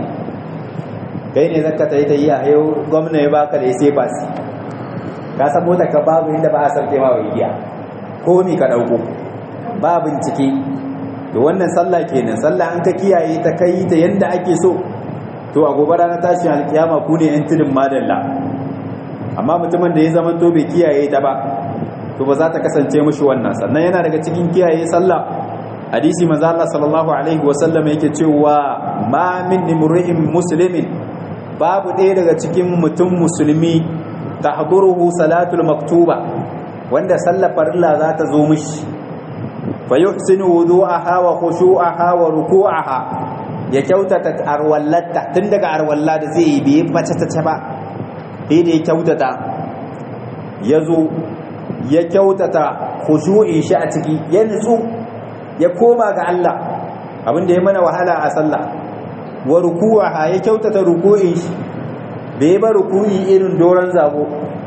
kai ne zaka tai ta yi a yau gwamna ya baka da sai fasi ka san mota ka babu inda ba a sarke ma wa igiya ko mi ka dauko ba bincike to wannan sallah kenan sallah an ka kiyaye ta kai ta yanda ake so to a gobe ranar tashin alkiyama ku ne yan tudun madalla amma mutumin da ya zama to bai kiyaye ta ba to ba za ta kasance mushi wannan sannan yana daga cikin kiyaye sallah hadisi manzo Allah sallallahu alaihi wa sallam yake cewa ma min imri'in muslimin babu ɗaya daga cikin mutum musulmi tahduruhu salatul maktuba wanda sallar farilla za ta zo mishi fa yuhsinu wudu'aha wa khushu'aha wa ruku'aha ya kyautata arwallatta tun daga arwalla da zai yi bai bace ta ba sai da ya kyautata ya zo ya kyautata khushu'in shi a ciki ya nutsu ya koma ga Allah abinda ya mana wahala a sallah wa ruku'aha ya kyautata ruku'in shi bai ba ruku'i irin doron zago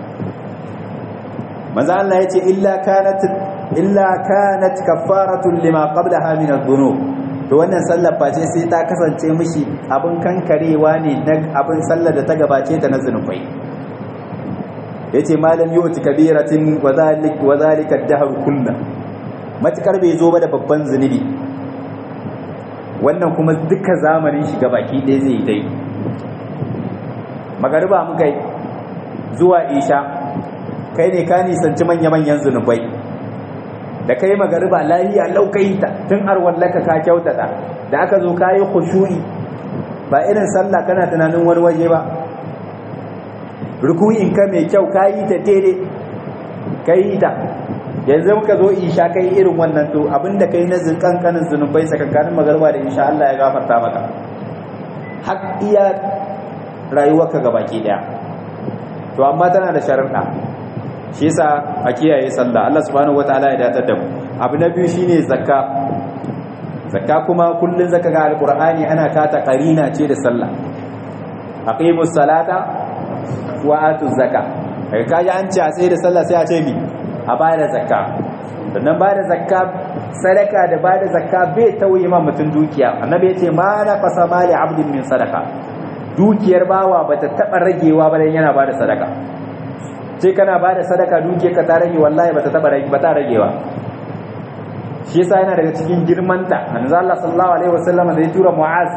manzo Allah yace illa kanat illa kanat kaffaratun lima qablaha min adh-dhunub to wannan sallar face sai ta kasance mishi abin kankarewa ne na abin sallar da ta gabace ta na zunubai yace malam yu'ti kabiratin wa zalik wa zalika ad-dahr kullu matukar bai zo ba da babban zunubi wannan kuma duka zamanin shi gabaki ɗaya zai yi dai magariba muka yi zuwa isha kai ne ka nisanci manya-manyan zunubai da kai magariba lahiya laukai ta tun arwallaka ka kyautata da aka zo ka yi khushu'i ba irin sallah kana tunanin wani waje ba ruku'in ka mai kyau ka yi ta daidai ka yi ta yanzu muka zo isha kai irin wannan to abinda kai na kankanin zunubai sakankanin magariba da insha Allah ya gafarta maka har iya rayuwarka gabaki daya to amma tana da sharuɗa shi yasa a kiyaye sallah Allah subhanahu wataala ya datar da mu abu na biyu shine zakka zakka kuma kullun zaka ga alqur'ani ana kata qarina ce da sallah aqimus salata wa atuz zakka kai kaji an ce a tsaye da sallah sai a ce mi a bada zakka sannan bada zakka sadaka da bada zakka bai tauye ma mutum dukiya annabi ya ce ma na fasa mali abdin min sadaka dukiyar bawa bata taba ragewa ba dan yana bada sadaka sai kana ba da sadaka duke ka ta rage wallahi bata taba rage bata ragewa shi yasa yana daga cikin girmanta manzo Allah sallallahu alaihi wasallam da ya tura Mu'az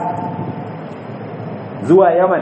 zuwa Yaman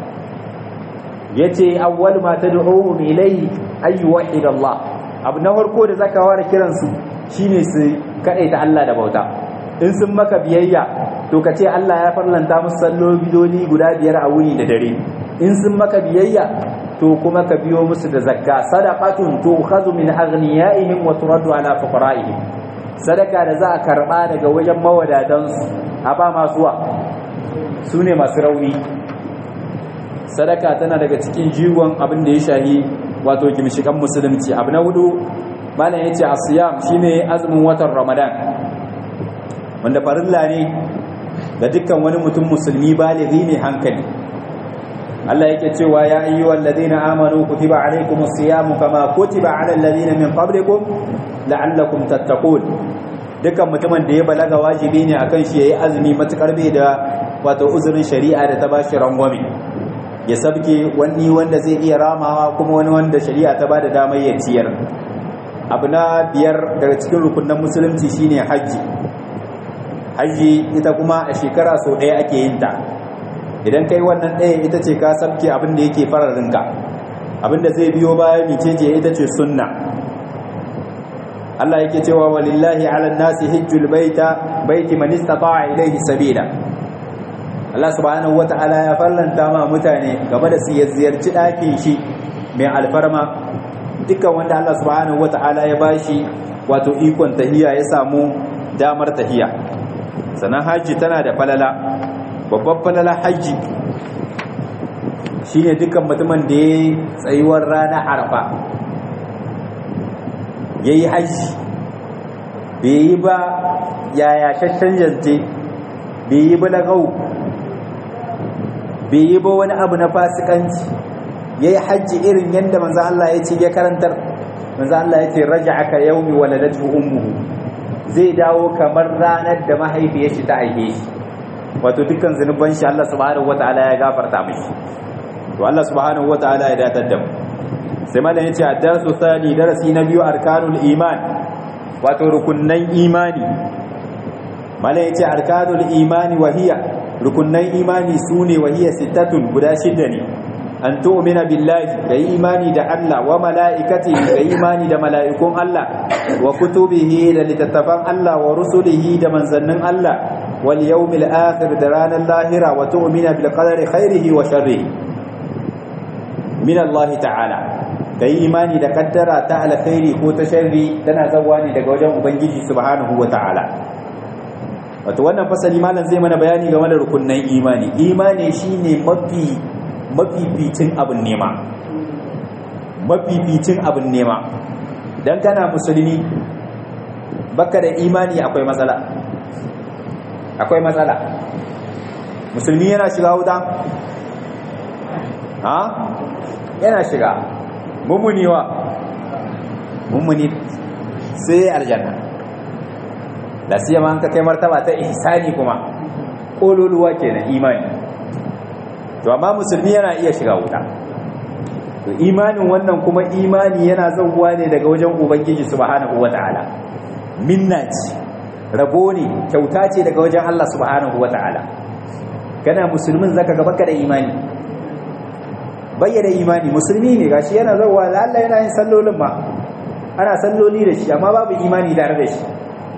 yace awwal ma tad'uhum ilayhi ay yuwahhid Allah abu na farko da zaka ware kiran su shine su ta Allah da bauta in sun maka biyayya to ka ce Allah ya farlanta musu salloli guda biyar a wuni da dare in sun maka biyayya to kuma ka biyo musu da zakka sadaqatun tu'khadhu min aghniyaihim wa turaddu ala fuqara'ihim sadaka da za a karba daga wajen mawadatan su a ba masuwa sune masu rauni sadaka tana daga cikin jigon abin da ya shahi wato gimshikan musulunci abu na hudu malam yace asiyam shine azumin watan ramadan wanda farilla ne ga dukkan wani mutum musulmi balighi ne hankali Allah yake cewa ya ayyuhal ladina amanu kutiba alaykumus siyamu kama kutiba alal ladina min qablikum la'allakum tattaqun dukan mutumin da ya balaga wajibi ne akan shi yayi azumi matukar bai da wato uzurin shari'a da ta bashi rangwame ya sabke wani wanda zai iya ramawa kuma wani wanda shari'a ta bada damar ya ciyar abu na biyar daga cikin rukunan musulunci shine hajji hajji ita kuma a shekara sau ɗaya ake yin ta idan kai wannan ɗaya ita ce ka sabke abin da yake fararinka abin da zai biyo baya micece ita ce sunna Allah yake cewa walillahi ala nasi hijjul baita baiti man istata'a ilayhi sabila Allah subhanahu wata'ala ya farlanta ma mutane game da su ziyarci ɗakin shi mai alfarma dukkan wanda Allah subhanahu wata'ala ya bashi wato ikon tahiya ya samu damar tahiya sannan hajji tana da falala babban falala hajji shine dukkan mutumin da ya tsayuwar rana arfa ya yi hajji bai yi ba yaya shashen jante bai yi ba lagau bai yi ba wani abu na fasikanci ya yi hajji irin yadda manzo Allah ya ce ya karantar manzo Allah ya ce raja aka yaumi waladatu ummuhu zai dawo kamar ranar da mahaifiyar shi ta aike shi wato dukkan zunuban shi Allah subhanahu wataala ya gafarta mishi to Allah subhanahu wataala ya datar da mu sai malam yace addasu sani darasi na biyu arkanul iman wato rukunnan imani malam yace arkanul imani wahiya rukunnan imani sune wahiya sittatun guda shida ne an tu'mina billahi kai imani da Allah wa mala'ikatihi kai imani da mala'ikun Allah wa kutubihi da littattafan Allah wa rusulihi da manzannin Allah wal yawmil akhir da ranar lahira wa tu'mina bil qadari khairihi wa sharrihi min Allah ta'ala kai imani da kaddara ta alkhairi ko ta sharri tana zawwa ne daga wajen ubangiji subhanahu wa ta'ala wato wannan fasali malam zai mana bayani game da rukunnan imani imani shine mafi mafificin abin nema mafificin abin nema dan kana musulmi baka da imani akwai matsala akwai matsala musulmi yana shiga wuta ha yana shiga mummuni wa mummuni sai aljanna da siya ma an ka kai martaba ta ihsani kuma kololuwa kenan imani to amma musulmi yana iya shiga wuta to imanin wannan kuma imani yana zauwa ne daga wajen ubangiji subhanahu wataala minna ce rabo ne kyauta ce daga wajen Allah subhanahu wataala kana musulmin zaka ga baka da imani bayyana imani musulmi ne gashi yana zauwa da Allah yana yin sallolin ma ana salloli da shi amma babu imani tare da shi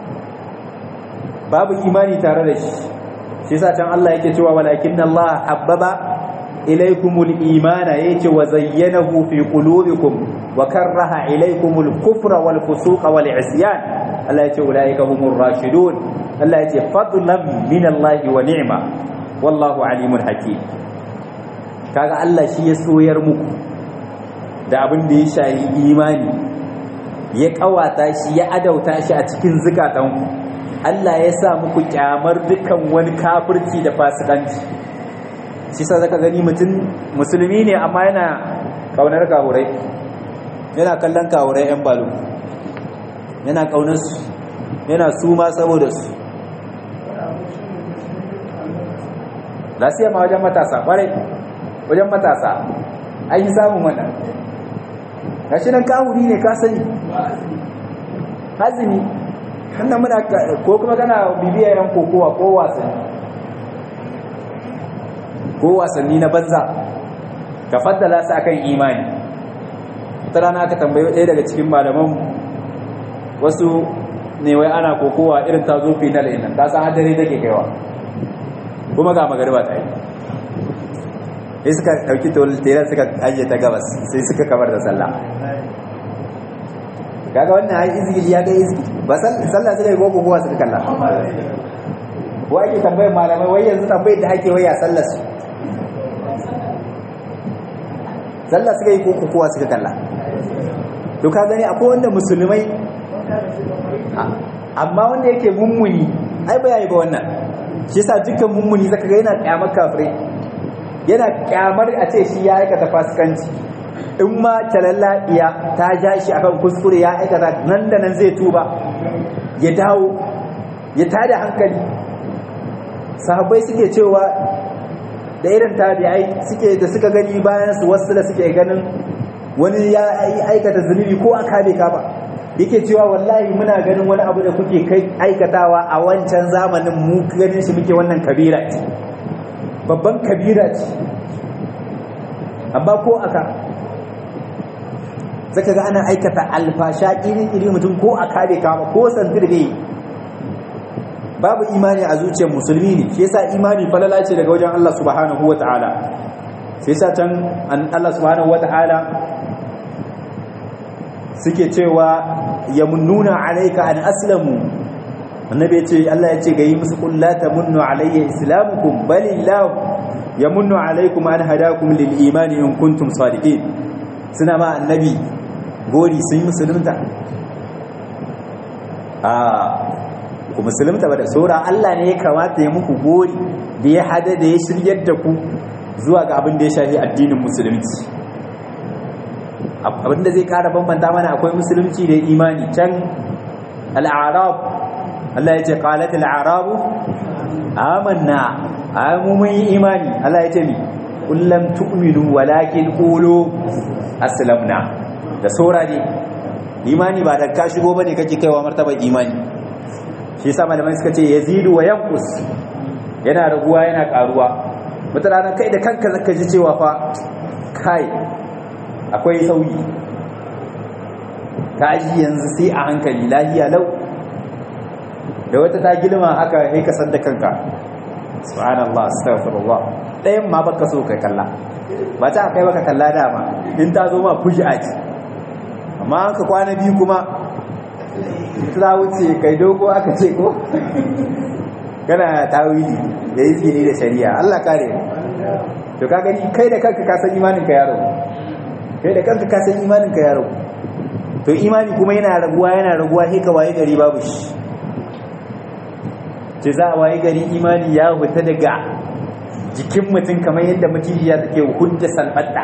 babu imani tare da shi shi yasa can Allah yake cewa walakinna Allah habbaba ilaykumul imana yace wa zayyanahu fi qulubikum wa karaha ilaykumul kufra wal fusuqa wal isyan Allah yace ulaika humur rashidun Allah yace fadlan min Allah wa ni'ma wallahu alimun hakim kaga Allah shi ya soyar muku da abin da ya shayi imani ya kawata shi ya adauta shi a cikin zukatanku Allah ya sa muku kyamar dukan wani kafirci da fasikanci shi sa zaka gani mutum musulmi ne amma yana kaunar kawurai yana kallon kawurai yan balu yana kaunar su yana suma saboda su lasiya ma wajen matasa kwarai wajen matasa an yi samun wannan gashi nan kawuri ne ka sani hazini hannun muna ko kuma kana bibiyar yan kokowa ko wasanni ko wasanni na banza ka faddala su akan imani ta rana aka tambayo ɗaya daga cikin malaman wasu ne wai ana kokowa irin ta zo final ɗin ta san hadari take kaiwa kuma ga magariba ta yi sai suka ɗauki tolitera suka ajiye ta gabas sai suka kamar da sallah kaga wannan ai izgili ya ga izgili ba sallah suka yi koko kowa suka kalla ko ake tambayar malamai wai yanzu tambayar da ake waya sallar su sallah suka yi koko kowa suka kalla to ka gani akwai wanda musulmai amma wanda yake mummuni ai ba yayi ba wannan shi yasa dukkan mummuni zaka ga yana kyamar kafirai yana kyamar a ce shi ya aikata fasikanci in ma iya ta ja shi akan kuskure ya aikata nan da nan zai tuba ya dawo ya tada hankali sahabbai suke cewa da irin tabi'ai suke da suka gani bayan su wasu da suke ganin wani ya aikata zunubi ko aka bai ka ba yake cewa wallahi muna ganin wani abu da kuke kai aikatawa a wancan zamanin mu ganin shi muke wannan kabira ce babban kabira ce amma ko aka zaka ga ana aikata alfasha iri-iri mutum ko aka bai kama ko santir bai babu imani a zuciyar musulmi ne shi yasa imani falala ce daga wajen Allah subhanahu wata'ala shi yasa can Allah subhanahu wata'ala suke cewa yamunnuna alayka an aslamu annabi yace Allah yace ga yi musu qul la tamunnu alayya islamukum balillahu yamunnu alaykum an hadakum lil imani in kuntum sadiqin suna ma annabi gori sun yi musulunta a ku musulunta ba da saura Allah ne ya kamata ya muku gori da ya hada da ya shiryar da ku zuwa ga abin da ya shafi addinin musulunci abin da zai kara bambanta mana akwai musulunci da imani can al'arab Allah ya ce qalat al'arabu amanna amu mun yi imani Allah ya ce mi kullum tu'minu walakin qulu aslamna da saura ne imani ba da ka shigo bane kake kaiwa martabar imani shi yasa malamai suka ce yazidu wa yanqus yana raguwa yana karuwa wata rana kai da kanka zaka ji cewa fa kai akwai sauyi ka ji yanzu sai a hankali lahiya lau da wata ta gilma haka sai ka san da kanka subhanallah astaghfirullah ɗayan ma baka so kai kalla ba ta kai baka kalla dama in ta zo ma fuji aji amma an ka kwana biyu kuma ta wuce kai dogo aka ce ko kana tawili da yi tsini da shari'a Allah kare to ka gani kai da kanka ka san imanin ka yaro kai da kanka ka san imanin ka yaro to imani kuma yana raguwa yana raguwa sai ka waye gari babu shi ce za a waye gari imani ya huta daga jikin mutum kamar yadda macijiya take hudda salbatta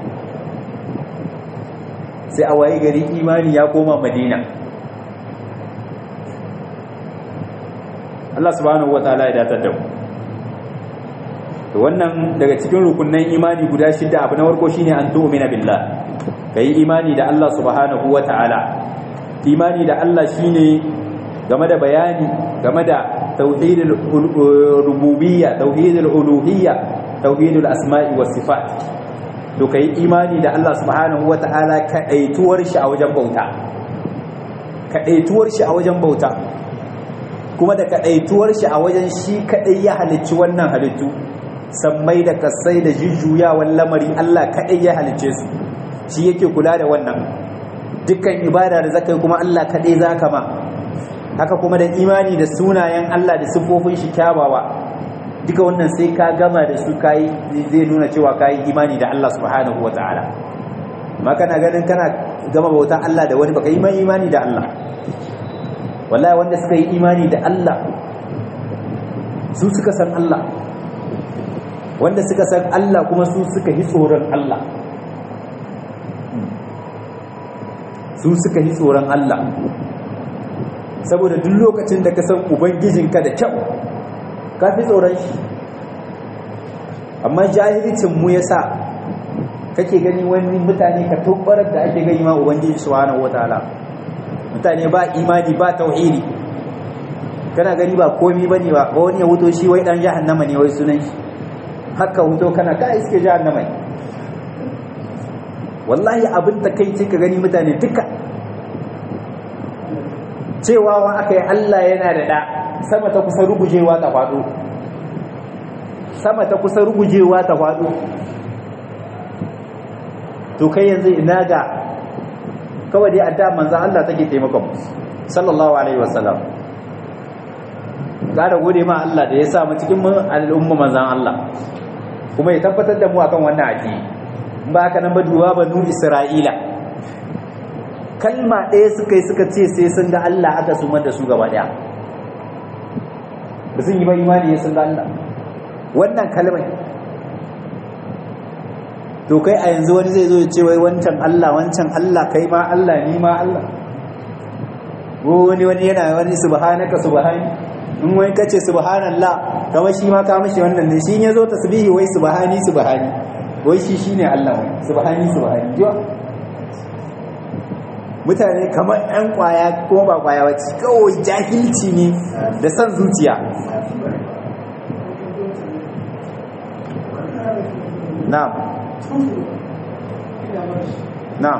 sai a waye gari imani ya koma madina Allah subhanahu wataala ya datar da mu to wannan daga cikin rukunnan imani guda shida abu na farko shine an tu'mina billah kai imani da Allah subhanahu wataala imani da Allah shine game da bayani game da tauhidul rububiyya tauhidul uluhiyya tauhidul asma'i was sifat to kai imani da Allah subhanahu wataala kadaituwar shi a wajen bauta kadaituwar shi a wajen bauta kuma da kadaituwar shi a wajen shi kadai ya halicci wannan halittu sammai da kasai da jujjuyawan lamari Allah kadai ya halicce su shi yake kula da wannan dukkan ibada da zakai kuma Allah kadai zaka ma haka kuma da imani da sunayen Allah da siffofin shi kyawawa duka wannan sai ka gama da su kai zai nuna cewa kai imani da Allah subhanahu wataala amma kana ganin kana gama bautan Allah da wani baka yi imani da Allah wallahi wanda suka yi imani da Allah su suka san Allah wanda suka san Allah kuma su suka yi tsoron Allah su suka yi tsoron Allah saboda duk lokacin da ka san ubangijinka da kyau ka fi tsoron shi amma jahilcin mu yasa kake gani wani mutane ka tabbarar da ake gani ma ubangiji subhanahu wataala mutane ba imani ba tauhidi kana gani ba komi bane ba wani ya wuto shi wai dan jahannama ne wai sunan shi haka wuto kana ka iske jahannama ne wallahi abin da kai ce ka gani mutane duka cewa wa aka yi Allah yana da da sama ta kusa rugujewa ta faɗo sama ta kusa rugujewa ta faɗo to kai yanzu ina ga kawai dai adda manzan Allah take taimakon sallallahu alaihi wasallam gara gode ma Allah da ya sa mu cikin al'umma manzan Allah kuma ya tabbatar da mu akan wannan addini ba haka nan ba duwa banu Isra'ila kalma ɗaya suka yi suka ce sai sun ga Allah aka sumar da su gaba ɗaya ba sun yi ba imani ya sun ga Allah wannan kalmai to kai a yanzu wani zai zo ya ce wai wancan Allah wancan Allah kai ma Allah ni ma Allah wani wani yana wani subhanaka subhani in wani kace subhanallah kamar shi ma ka mishi wannan ne shi ya zo tasbihi wai subhani subhani wai shi shine Allah wai subhani subhani jiwa mutane kamar ɗan kwaya ko ba kwaya wacce kawai jahilci ne da san zuciya na'am na'am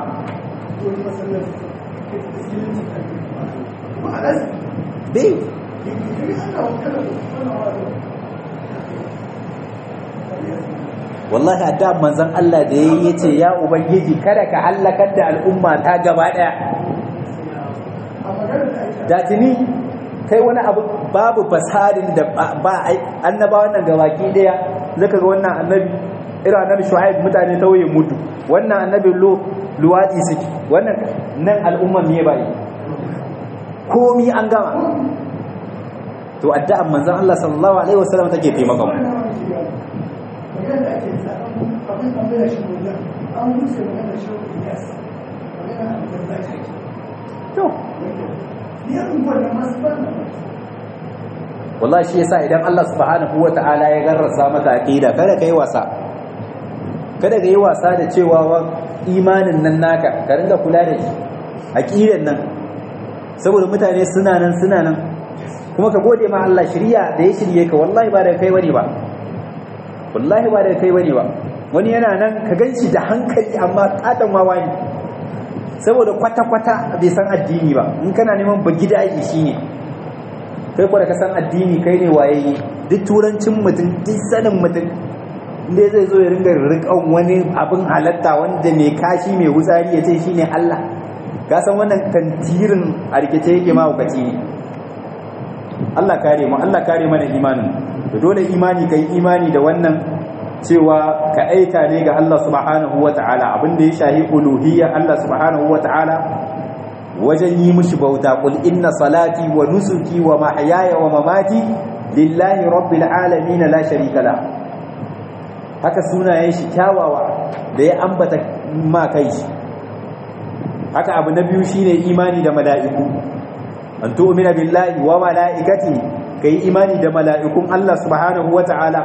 bai wallahi adda manzon Allah da yayi yace ya ubangiji kada ka halakar da al'umma ta gaba daya da tuni kai wani abu babu fasadin da ba annabawan nan gabaki daya zaka ga wannan annabi irin annabi shu'aib mutane tauye mutu wannan annabi lu luwadi suke wannan nan al'umma me bai komi an gama to addu'an manzon Allah sallallahu alaihi wasallam take taimaka mu to wallahi shi yasa idan Allah subhanahu wata'ala ya garrasa maka aqida kada kai wasa kada kai wasa da cewa wa imanin nan naka ka ringa kula da shi aqidan nan saboda mutane suna nan suna nan kuma ka gode ma Allah shirya da ya shirye ka wallahi ba da kai bane ba wallahi ba da kai bane ba wani yana nan ka ganshi da hankali amma katon wawa ne saboda kwata-kwata bai san addini ba in kana neman ba gida shi ne kai kwa da ka san addini kai ne waye duk turancin mutum duk sanin mutum inda zai zo ya ringa rikan wani abin halatta wanda mai kashi mai wutsari ya ce shi ne Allah ka san wannan tantirin a rikice yake mahaukaci ne Allah kare mu Allah kare mana imanin da dole imani kai imani da wannan cewa ka aika ne ga Allah subhanahu wata'ala abinda ya shahi uluhiyya Allah subhanahu wata'ala wajen yi mishi bauta qul inna salati wa nusuki wa mahyaya wa mamati lillahi rabbil alamin la sharika la haka sunayen shi kyawawa da ya ambata ma kai shi haka abu na biyu shine imani da mala'iku an tu'mina billahi wa mala'ikati kai imani da mala'ikun Allah subhanahu wata'ala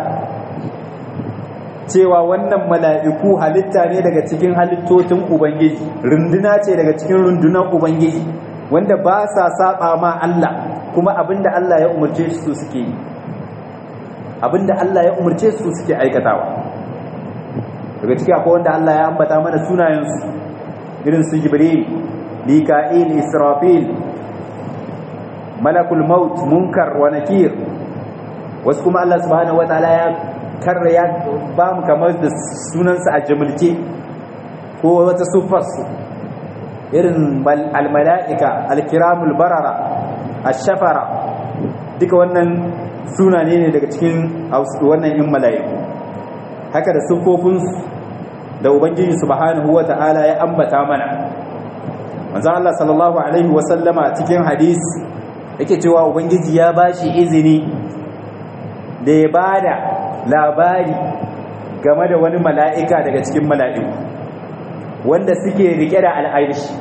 cewa wannan mala'iku halitta ne daga cikin halittocin ubangiji runduna ce daga cikin rundunar ubangiji wanda ba sa saba ma Allah kuma abinda Allah ya umarce su suke yi abinda Allah ya umarce su suke aikatawa daga ciki akwai wanda Allah ya ambata mana sunayensu irin su jibril mika'il israfil malakul maut munkar wa nakir wasu kuma Allah subhanahu wataala ya karra ya ba mu kamar da sunansa a jamulke ko wata sufarsu irin almala'ika alkiramul barara ashafara duka wannan suna ne daga cikin wannan yin mala'iku haka da siffofinsu da ubangiji subhanahu wa ta'ala ya ambata mana manzan Allah sallallahu alaihi wasallama cikin hadis yake cewa ubangiji ya bashi izini da ya bada labari game da wani mala'ika daga cikin mala'iku wanda suke rike da al'arishi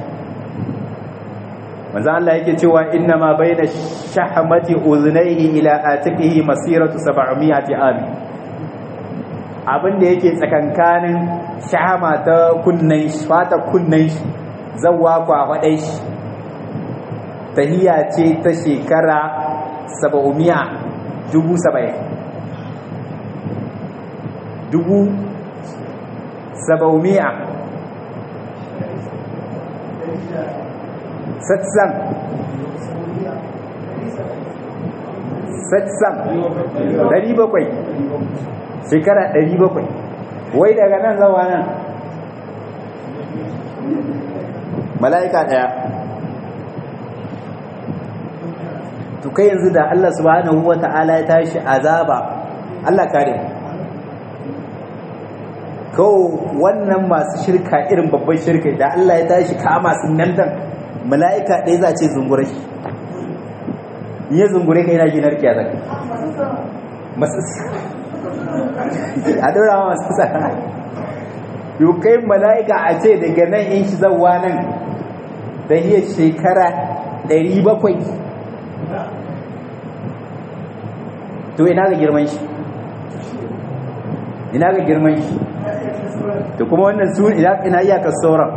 manzan Allah yake cewa inna ma bai da shahamati uzunaihi ila atiqihi masiratu 700 ami abinda yake tsakankanin shahama ta kunnen shi fata kunnen shi zawwa kwafaɗai shi tahiya ce ta shekara 700 dubu saba'in dubu saba'umiya satsan satsan ɗari bakwai shekara ɗari bakwai wai daga nan zawa nan mala'ika ɗaya to kai yanzu da Allah subhanahu wa ta'ala ya tashi azaba Allah kare kawo wannan masu shirka irin babban shirka da Allah ya tashi kama sun nan dan mala'ika ɗaya za ce zungure shi ya zungure ka yana ginar kya zaka masu a daura masu tsara yau kai mala'ika a ce daga nan in shi zauwa nan da iya shekara 700 to ina ga girman shi ina ga girman shi to kuma wannan su ina iyakar sauran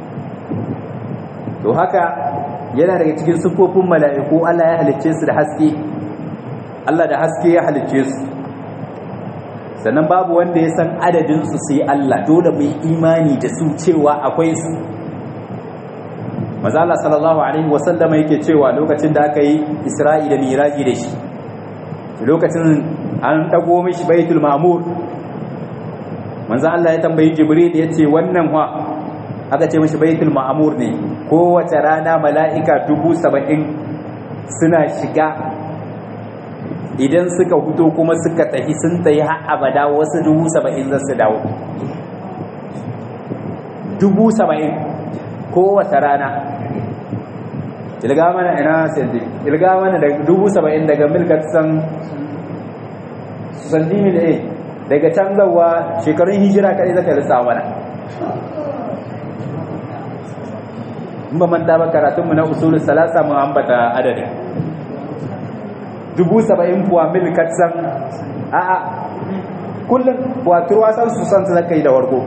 to haka yana daga cikin siffofin mala'iku Allah ya halicce su da haske Allah da haske ya halicce su sannan babu wanda ya san adadin su sai Allah dole mai imani da su cewa akwai su mazala sallallahu alaihi wasallama yake cewa lokacin da aka yi isra'i da miraji da shi lokacin an dago mishi baitul ma'mur manzo Allah ya tambayi jibril ya ce wannan wa aka ce mishi baitul ma'mur ne kowace rana mala'ika dubu saba'in suna shiga idan suka huto kuma suka tafi sun tafi har abada wasu dubu saba'in za su dawo dubu saba'in kowace rana ilga mana ina sandi ilga mana da dubu saba'in daga milkat san sandi mil a daga can zawa shekarun hijira kadai zaka lissa mana in ba manta ba karatunmu na usulun salasa mun ambata adadin dubu saba'in fuwa mil katsan a a kullum fuwa turwasan su san zaka yi da wargo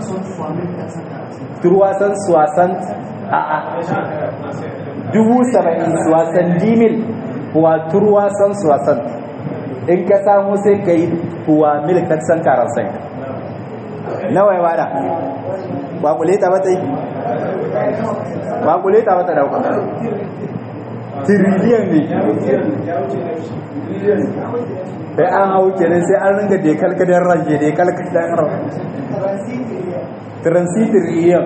turwasan suwasan a a dubu saba'in suwasan dimil fuwa turwasan suwasan in ka samu sai ka yi fuwa mil katsan karansai nawa ya wada ba kuleta ba ta yi ba kuleta ba ta dauka tiriliyan ne sai an hau kenan sai an ringa da kalkadar ranje da kalkadar ranje transitiriyan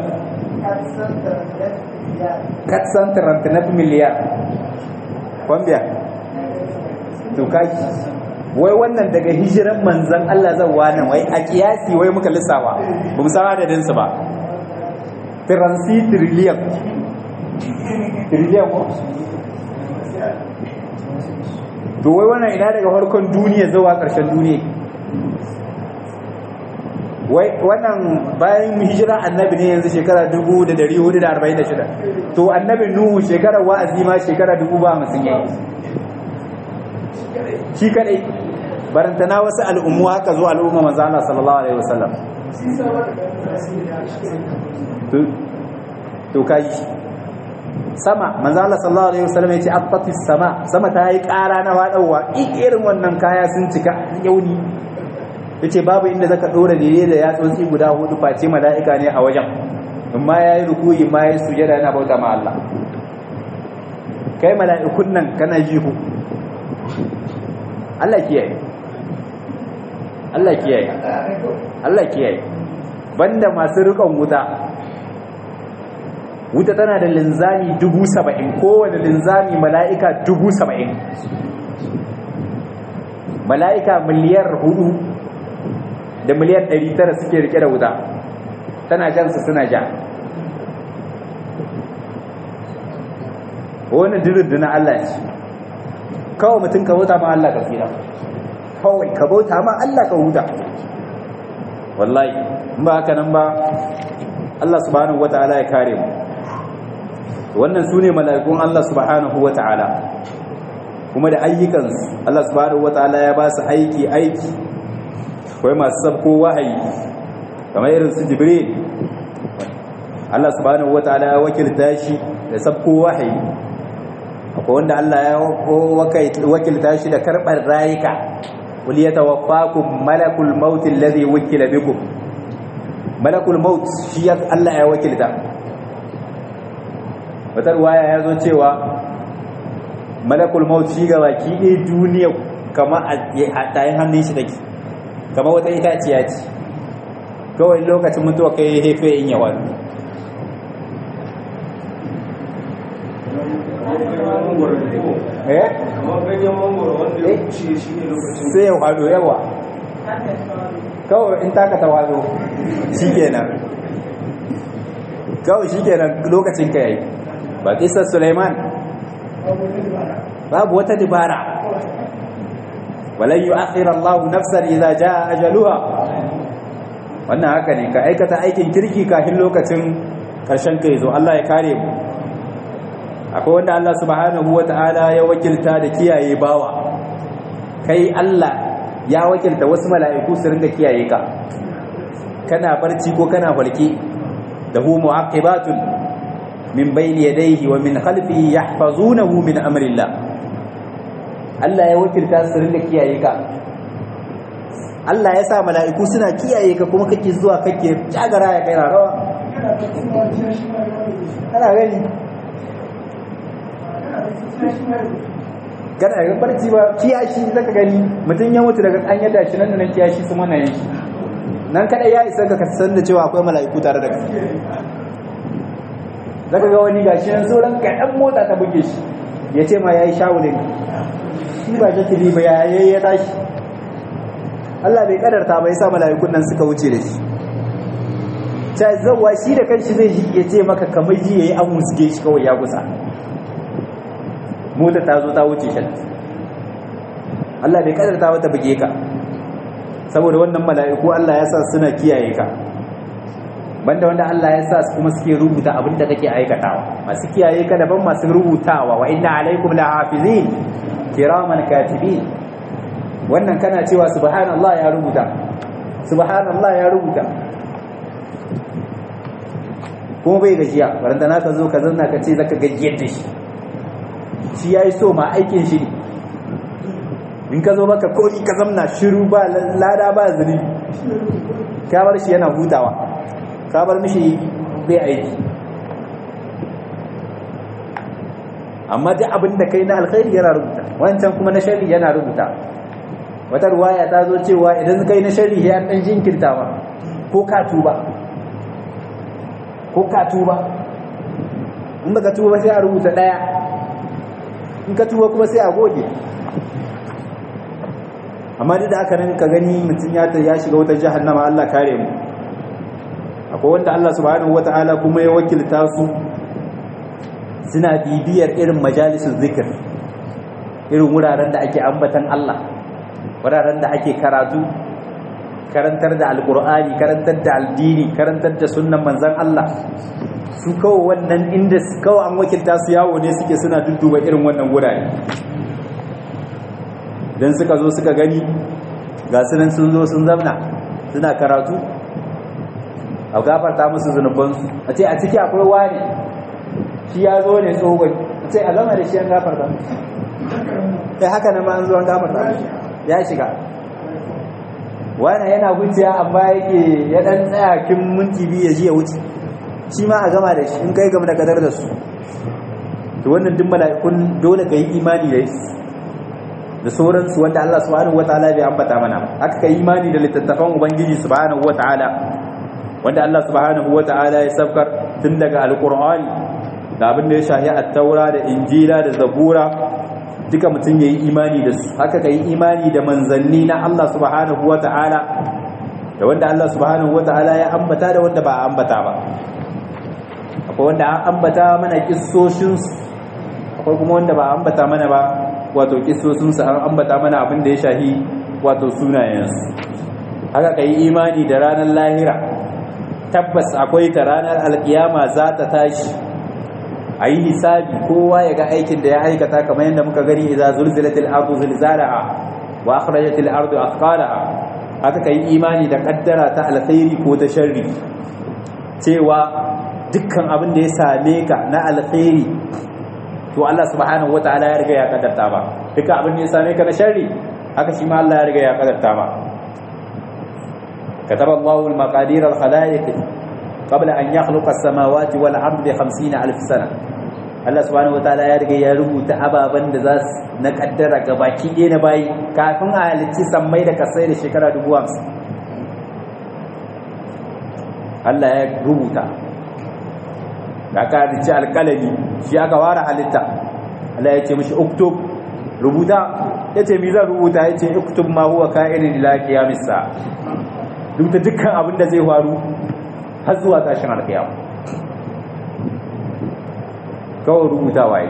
katsan 39 miliyar kwambiya tukaki wai wannan daga hijiran manzan Allah zan wani wai a kiyasi wai muka lissawa ba mu san adadinsu ba transitiriyan tiriliyan ko to wai wannan ina daga farkon duniya zuwa ƙarshen duniya wai wannan bayan hijira annabi ne yanzu shekara 1446 to annabi nuhu shekarar wa'azi ma shekara 50 yayi shi kadai barantana wasu al'ummu haka zo al'umma manzo Allah sallallahu alaihi wasallam to kai sama manzo Allah sallallahu alaihi wasallam yace attatis sama sama ta yi ƙara na wadawa irin wannan kaya sun cika yauni yace babu inda zaka dora dire da yatsotsi guda hudu face mala'ika ne a wajen amma yayi rukuyi ma yayi sujada yana bauta ma Allah kai mala'ikun nan kana ji ku Allah kiyaye Allah kiyaye Allah kiyaye banda masu rikon wuta wuta tana da linzami dubu saba'in kowane linzami mala'ika dubu saba'in mala'ika miliyar hudu da miliyar ɗari tara suke rike da wuta tana jansu suna ja wani dirin na Allah ce kawai mutum ka bauta ma Allah ka tsira kawai ka bauta ma Allah ka huta wallahi ba haka nan ba Allah subhanahu wata'ala ya kare mu wannan su ne mala'ikun Allah subhanahu wa ta'ala kuma da ayyukansu Allah subhanahu wa ta'ala ya ba su aiki aiki kawai masu sabko wahayi kamar irin su jibril Allah subhanahu wa ta'ala ya wakilta shi da sabko wahayi akwai wanda Allah ya wakilta shi da karɓar rayuka wuli ya tawaffakum malakul mautin lazi wukila bikum malakul maut shi Allah ya wakilta wata ruwaya ya zo cewa malakul maut shi ga baki ɗaya duniya kama a tayin hannun shi take kama wata itaciya ce kawai lokacin mutuwa kai hefe in yawa sai ya hado yawa kawai in taka ta wado shi kenan kawai shi kenan lokacin ka yayi ba kisar Suleiman babu wata dibara walan yu'akhir Allah nafsan idza jaa ajaluha wannan haka ne ka aikata aikin kirki kafin lokacin karshen kai zo Allah ya kare mu akwai wanda Allah subhanahu wataala ya wakilta da kiyaye bawa kai Allah ya wakilta wasu mala'iku su ringa kiyaye ka kana barci ko kana farke da hu mu'aqibatun min bayni yadayhi wa min khalfihi yahfazunahu min amrillah Allah ya wakilta su ringa kiyaye ka Allah ya sa mala'iku suna kiyaye ka kuma kake zuwa kake jagara ya kai rawa kana gani kana ga barci ba kiyashi zaka gani mutum ya mutu daga an yada shi nan da nan kiyashi su mana yin nan kada ya isa ka san da cewa akwai mala'iku tare da kai zaka ga wani gashi nan sauran kaɗan mota ta buge shi ya ce ma ya yi shawulin shi ba jatiri ba ya yi ya tashi Allah bai kadarta ba ya sa mala'ikun nan suka wuce da shi ta zawa shi da kanshi zai ji ya ce maka kamar ji ya yi an musge shi kawai ya kusa mota ta zo ta wuce shi Allah bai kadarta wata buge ka saboda wannan mala'iku Allah ya sa suna kiyaye ka banda wanda Allah ya sa kuma suke rubuta abin da kake aikatawa masu kiyaye ka daban masu rubutawa wa inna alaikum lahafizin kiraman katibin wannan kana cewa subhanallah ya rubuta subhanallah ya rubuta kuma bai gajiya baranta na ka zo ka zanna ka ce zaka gajiyar da shi shi yayi so ma aikin shi ne in ka zo maka koki ka zamna shiru ba lada ba zuri ka bar shi yana hutawa ka bar mishi bai aiki amma duk abin da kai na alkhairi yana rubuta wancan kuma na shari yana rubuta wata ruwaya ta zo cewa idan kai na shari ya dan jinkirta ma ko ka tuba ko ka tuba in baka tuba sai a rubuta daya in ka tuba kuma sai a goge amma duk da aka nan ka gani mutum ya ya shiga wata jahannama Allah kare mu akwai wanda Allah subhanahu wataala kuma ya wakilta su suna bibiyar irin majalisun zikir irin wuraren da ake ambatan Allah wuraren da ake karatu karantar da alkur'ani karantar da aldini karantar da sunnan manzan Allah su kawo wannan inda kawo an wakilta su yawo ne suke suna dudduba irin wannan wurare don suka zo suka gani ga sunan sun zo sun zamna suna karatu a gafarta musu zunubansu a ce a ciki akwai wani shi ya zo ne tsohon a ce a zama da shi an gafarta ya haka na ma an zo an gafarta ya shiga wani yana wuciya amma yake ya dan tsaya kin minti biyu ya ji ya wuce shi ma a gama da shi in kai gama da kadar da su to wannan duk mala'ikun dole ka yi imani da su da sauransu wanda Allah subhanahu wataala bai ambata mana haka ka yi imani da littattafan ubangiji subhanahu wataala wanda Allah subhanahu wataala ya sabkar tun daga alqur'ani da abin da ya shahi at-taura da injila da zabura duka mutum ya yi imani da su haka ka yi imani da manzanni na Allah subhanahu wa ta'ala da wanda Allah subhanahu wa ta'ala ya ambata da wanda ba a ambata ba akwai wanda an ambata mana kissoshinsu akwai kuma wanda ba a ambata mana ba wato kissoshinsu an ambata mana abin da ya shahi wato sunayensu haka ka yi imani da ranar lahira tabbas akwai ta ranar alkiyama za ta tashi a yi hisabi kowa ya ga aikin da ya aikata kamar yadda muka gani idza zulzilatil ardu zilzalaha wa akhrajatil ardu athqalaha haka kai imani da kaddara ta alkhairi ko ta sharri cewa dukkan abin da ya same ka na alkhairi to Allah subhanahu wataala ya riga ya kaddarta ba dukkan abin da ya same ka na sharri haka shi ma Allah ya riga ya kaddarta ba كتب الله المقادير الخلائق قبل أن يخلق السماوات والأرض بخمسين ألف سنة Allah subhanahu wataala ya riga ya rubuta ababen da za su na kaddara ga baki ɗaya na bayi kafin a halicci sammai da kasai da shekara dubu hamsin Allah ya rubuta da aka halicci alƙalami shi aka ware halitta Allah ya ce mashi uktub rubuta ya ce mi zan rubuta ya ce uktub ma huwa ka'irin ila qiyamis sa rubuta dukkan abin da zai faru har zuwa tashin alƙiyama kawai rubuta waye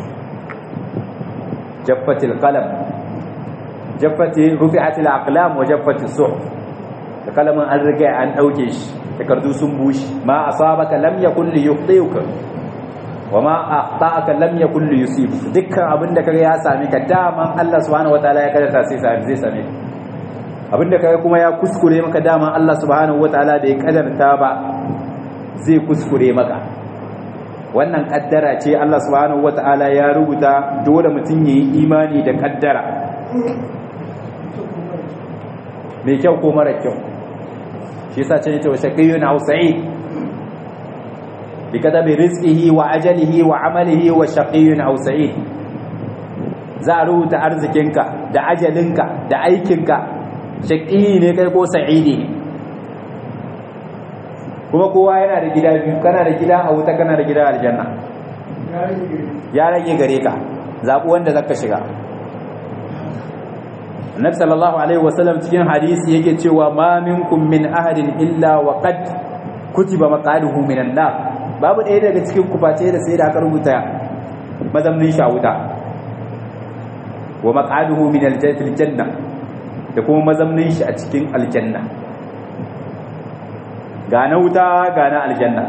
jaffatil qalam jaffati rufi'atil aqlam wa jaffatis suhuf da kalamin an riga an dauke shi takardu sun bushi ma asabaka lam yakun li yukhtiuka wa ma akhta'aka lam yakul yusib dukkan abin da kaga ya same ka daman Allah subhanahu wataala ya kaddara sai zai same ka abin da kaga kuma ya kuskure maka daman Allah subhanahu wataala da ya kaddarta ba zai kuskure maka wannan kaddara ce Allah subhanahu wataala ya rubuta dole mutum yayi imani da kaddara mai kyau ko mara kyau shi yasa ce ta shaqiyyun aw sa'id bi kadabi rizqihi wa ajalihi wa amalihi wa shaqiyyun aw sa'id za a rubuta arzikinka da ajalinka da aikinka shaqi ne kai ko sa'idi ne kuma kowa yana da gida biyu kana da gida a wuta kana da gida a aljanna ya rage gare ka zaɓi wanda zaka shiga annabi sallallahu alaihi wasallam cikin hadisi yake cewa ma minkum min ahadin illa wa qad kutiba maqaluhu minan nar babu ɗaya daga cikin ku face da sai da aka rubuta mazamnin shi a wuta wa maqaluhu min aljanna da kuma mazamnin shi a cikin aljanna ga na wuta ga na aljanna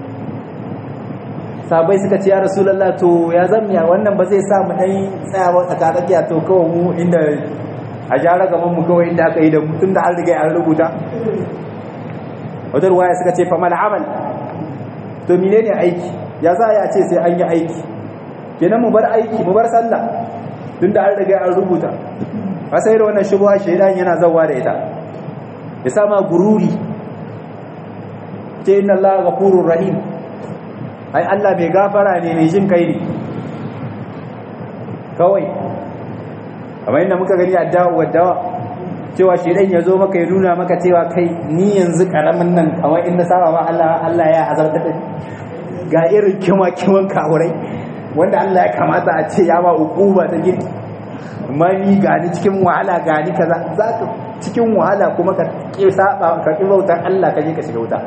sabai suka ce ya rasulullah to ya zamya wannan ba zai sa mu dai tsayawa tsakatsakiya to kawai mu inda a jara gaban mu kawai inda aka yi da mutum da an riga an rubuta wata ruwaya suka ce famal amal to menene aiki ya za a ce sai an yi aiki kenan mu bar aiki mu bar sallah tun da an riga an rubuta a sai da wannan shubuwa shaidan yana zawa da ita ya sama gururi ce inna Allah ghafurur rahim ai Allah mai gafara ne mai jin kai ne kawai kamar yadda muka gani a dawo dawa cewa shedan ya zo maka ya nuna maka cewa kai ni yanzu karamin nan kamar in na saba ma Allah Allah ya azabta da ga irin kima kiman kawurai wanda Allah ya kamata a ce ya ba hukuma ta girki amma ni ga ni cikin wahala ga ni kaza zaka cikin wahala kuma ka ki saba ka ki bautar Allah ka je ka shiga wuta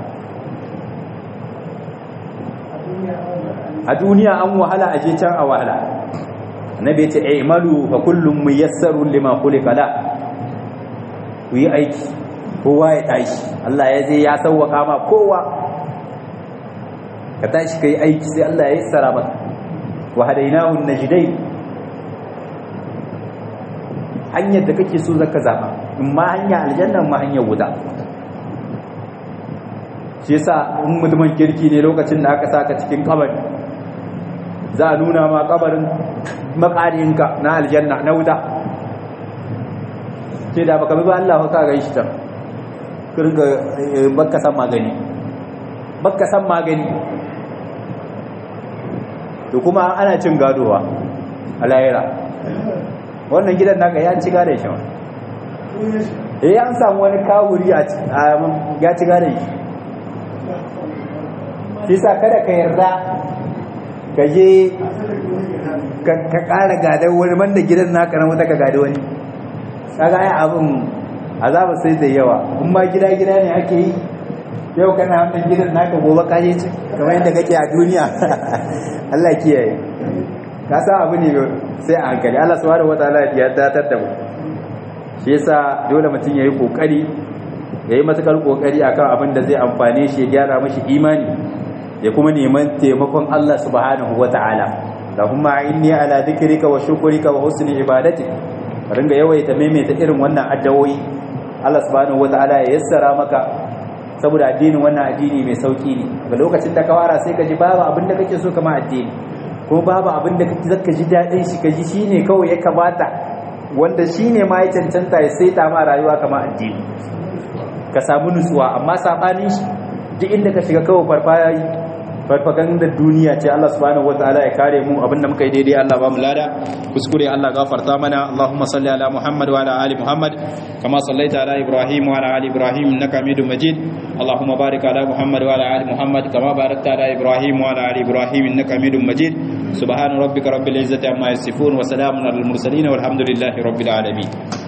a duniya an wahala a je can a wahala annabi ya ce i'malu fa kullum muyassarun lima khuliqa la ku yi aiki kowa ya tashi Allah ya zai ya sauwaka ma kowa ka tashi kai aiki sai Allah ya yassara maka wa hadainahu najdain hanyar da kake so zaka zaba in ma hanya aljanna ma hanyar wuta shi yasa in mutumin kirki ne lokacin da aka saka cikin kabari za a nuna ma kabarin makarinka na aljanna na wuta ce da baka bi ba Allah ka ga shi ta kirga baka san magani baka san magani to kuma ana cin gadowa a lahira wannan gidan naka ya ci gadon shi eh an samu wani kawuri a ya ci gadon shi shi sa kada ka yarda ka je ka ƙara gadar wani banda gidan naka na wata ka gada wani kaga ai abin azaba sai da yawa in ma gida gida ne ake yi yau kana hannun gidan naka gobe ka je ci kamar yadda kake a duniya Allah kiyaye ka sa abu ne sai a hankali Allah subhanahu wataala ya datar da mu shi yasa dole mutum yayi kokari yayi matukar kokari akan abin da zai amfane shi ya gyara mashi imani ya kuma neman taimakon Allah subhanahu wataala lahumma inni ala dhikrika wa shukrika wa husni ibadatik ringa yawaita maimaita irin wannan addawoyi Allah subhanahu wataala ya yassara maka saboda addinin wannan addini mai sauki ne ga lokacin da ka fara sai ka ji babu abin da kake so kama addini ko babu abin da kake zaka ji dadin shi ka ji shine kawai ya kamata wanda shine ma ya cancanta ya saita ma rayuwa kama addini ka samu nutsuwa amma sabanin shi duk inda ka shiga kawai farfaya farfagandar duniya ce Allah subhanahu wataala ya kare mu abinda muka yi daidai Allah ba mu lada kuskure Allah gafarta mana Allahumma salli ala Muhammad wa ala ali Muhammad kama sallaita ala Ibrahim wa ala ali Ibrahim innaka Hamidum Majid Allahumma barik ala Muhammad wa ala ali Muhammad kama barakta ala Ibrahim wa ala ali Ibrahim innaka Hamidum Majid subhana rabbika rabbil izzati amma yasifun wa salamun alal mursalin walhamdulillahi rabbil alamin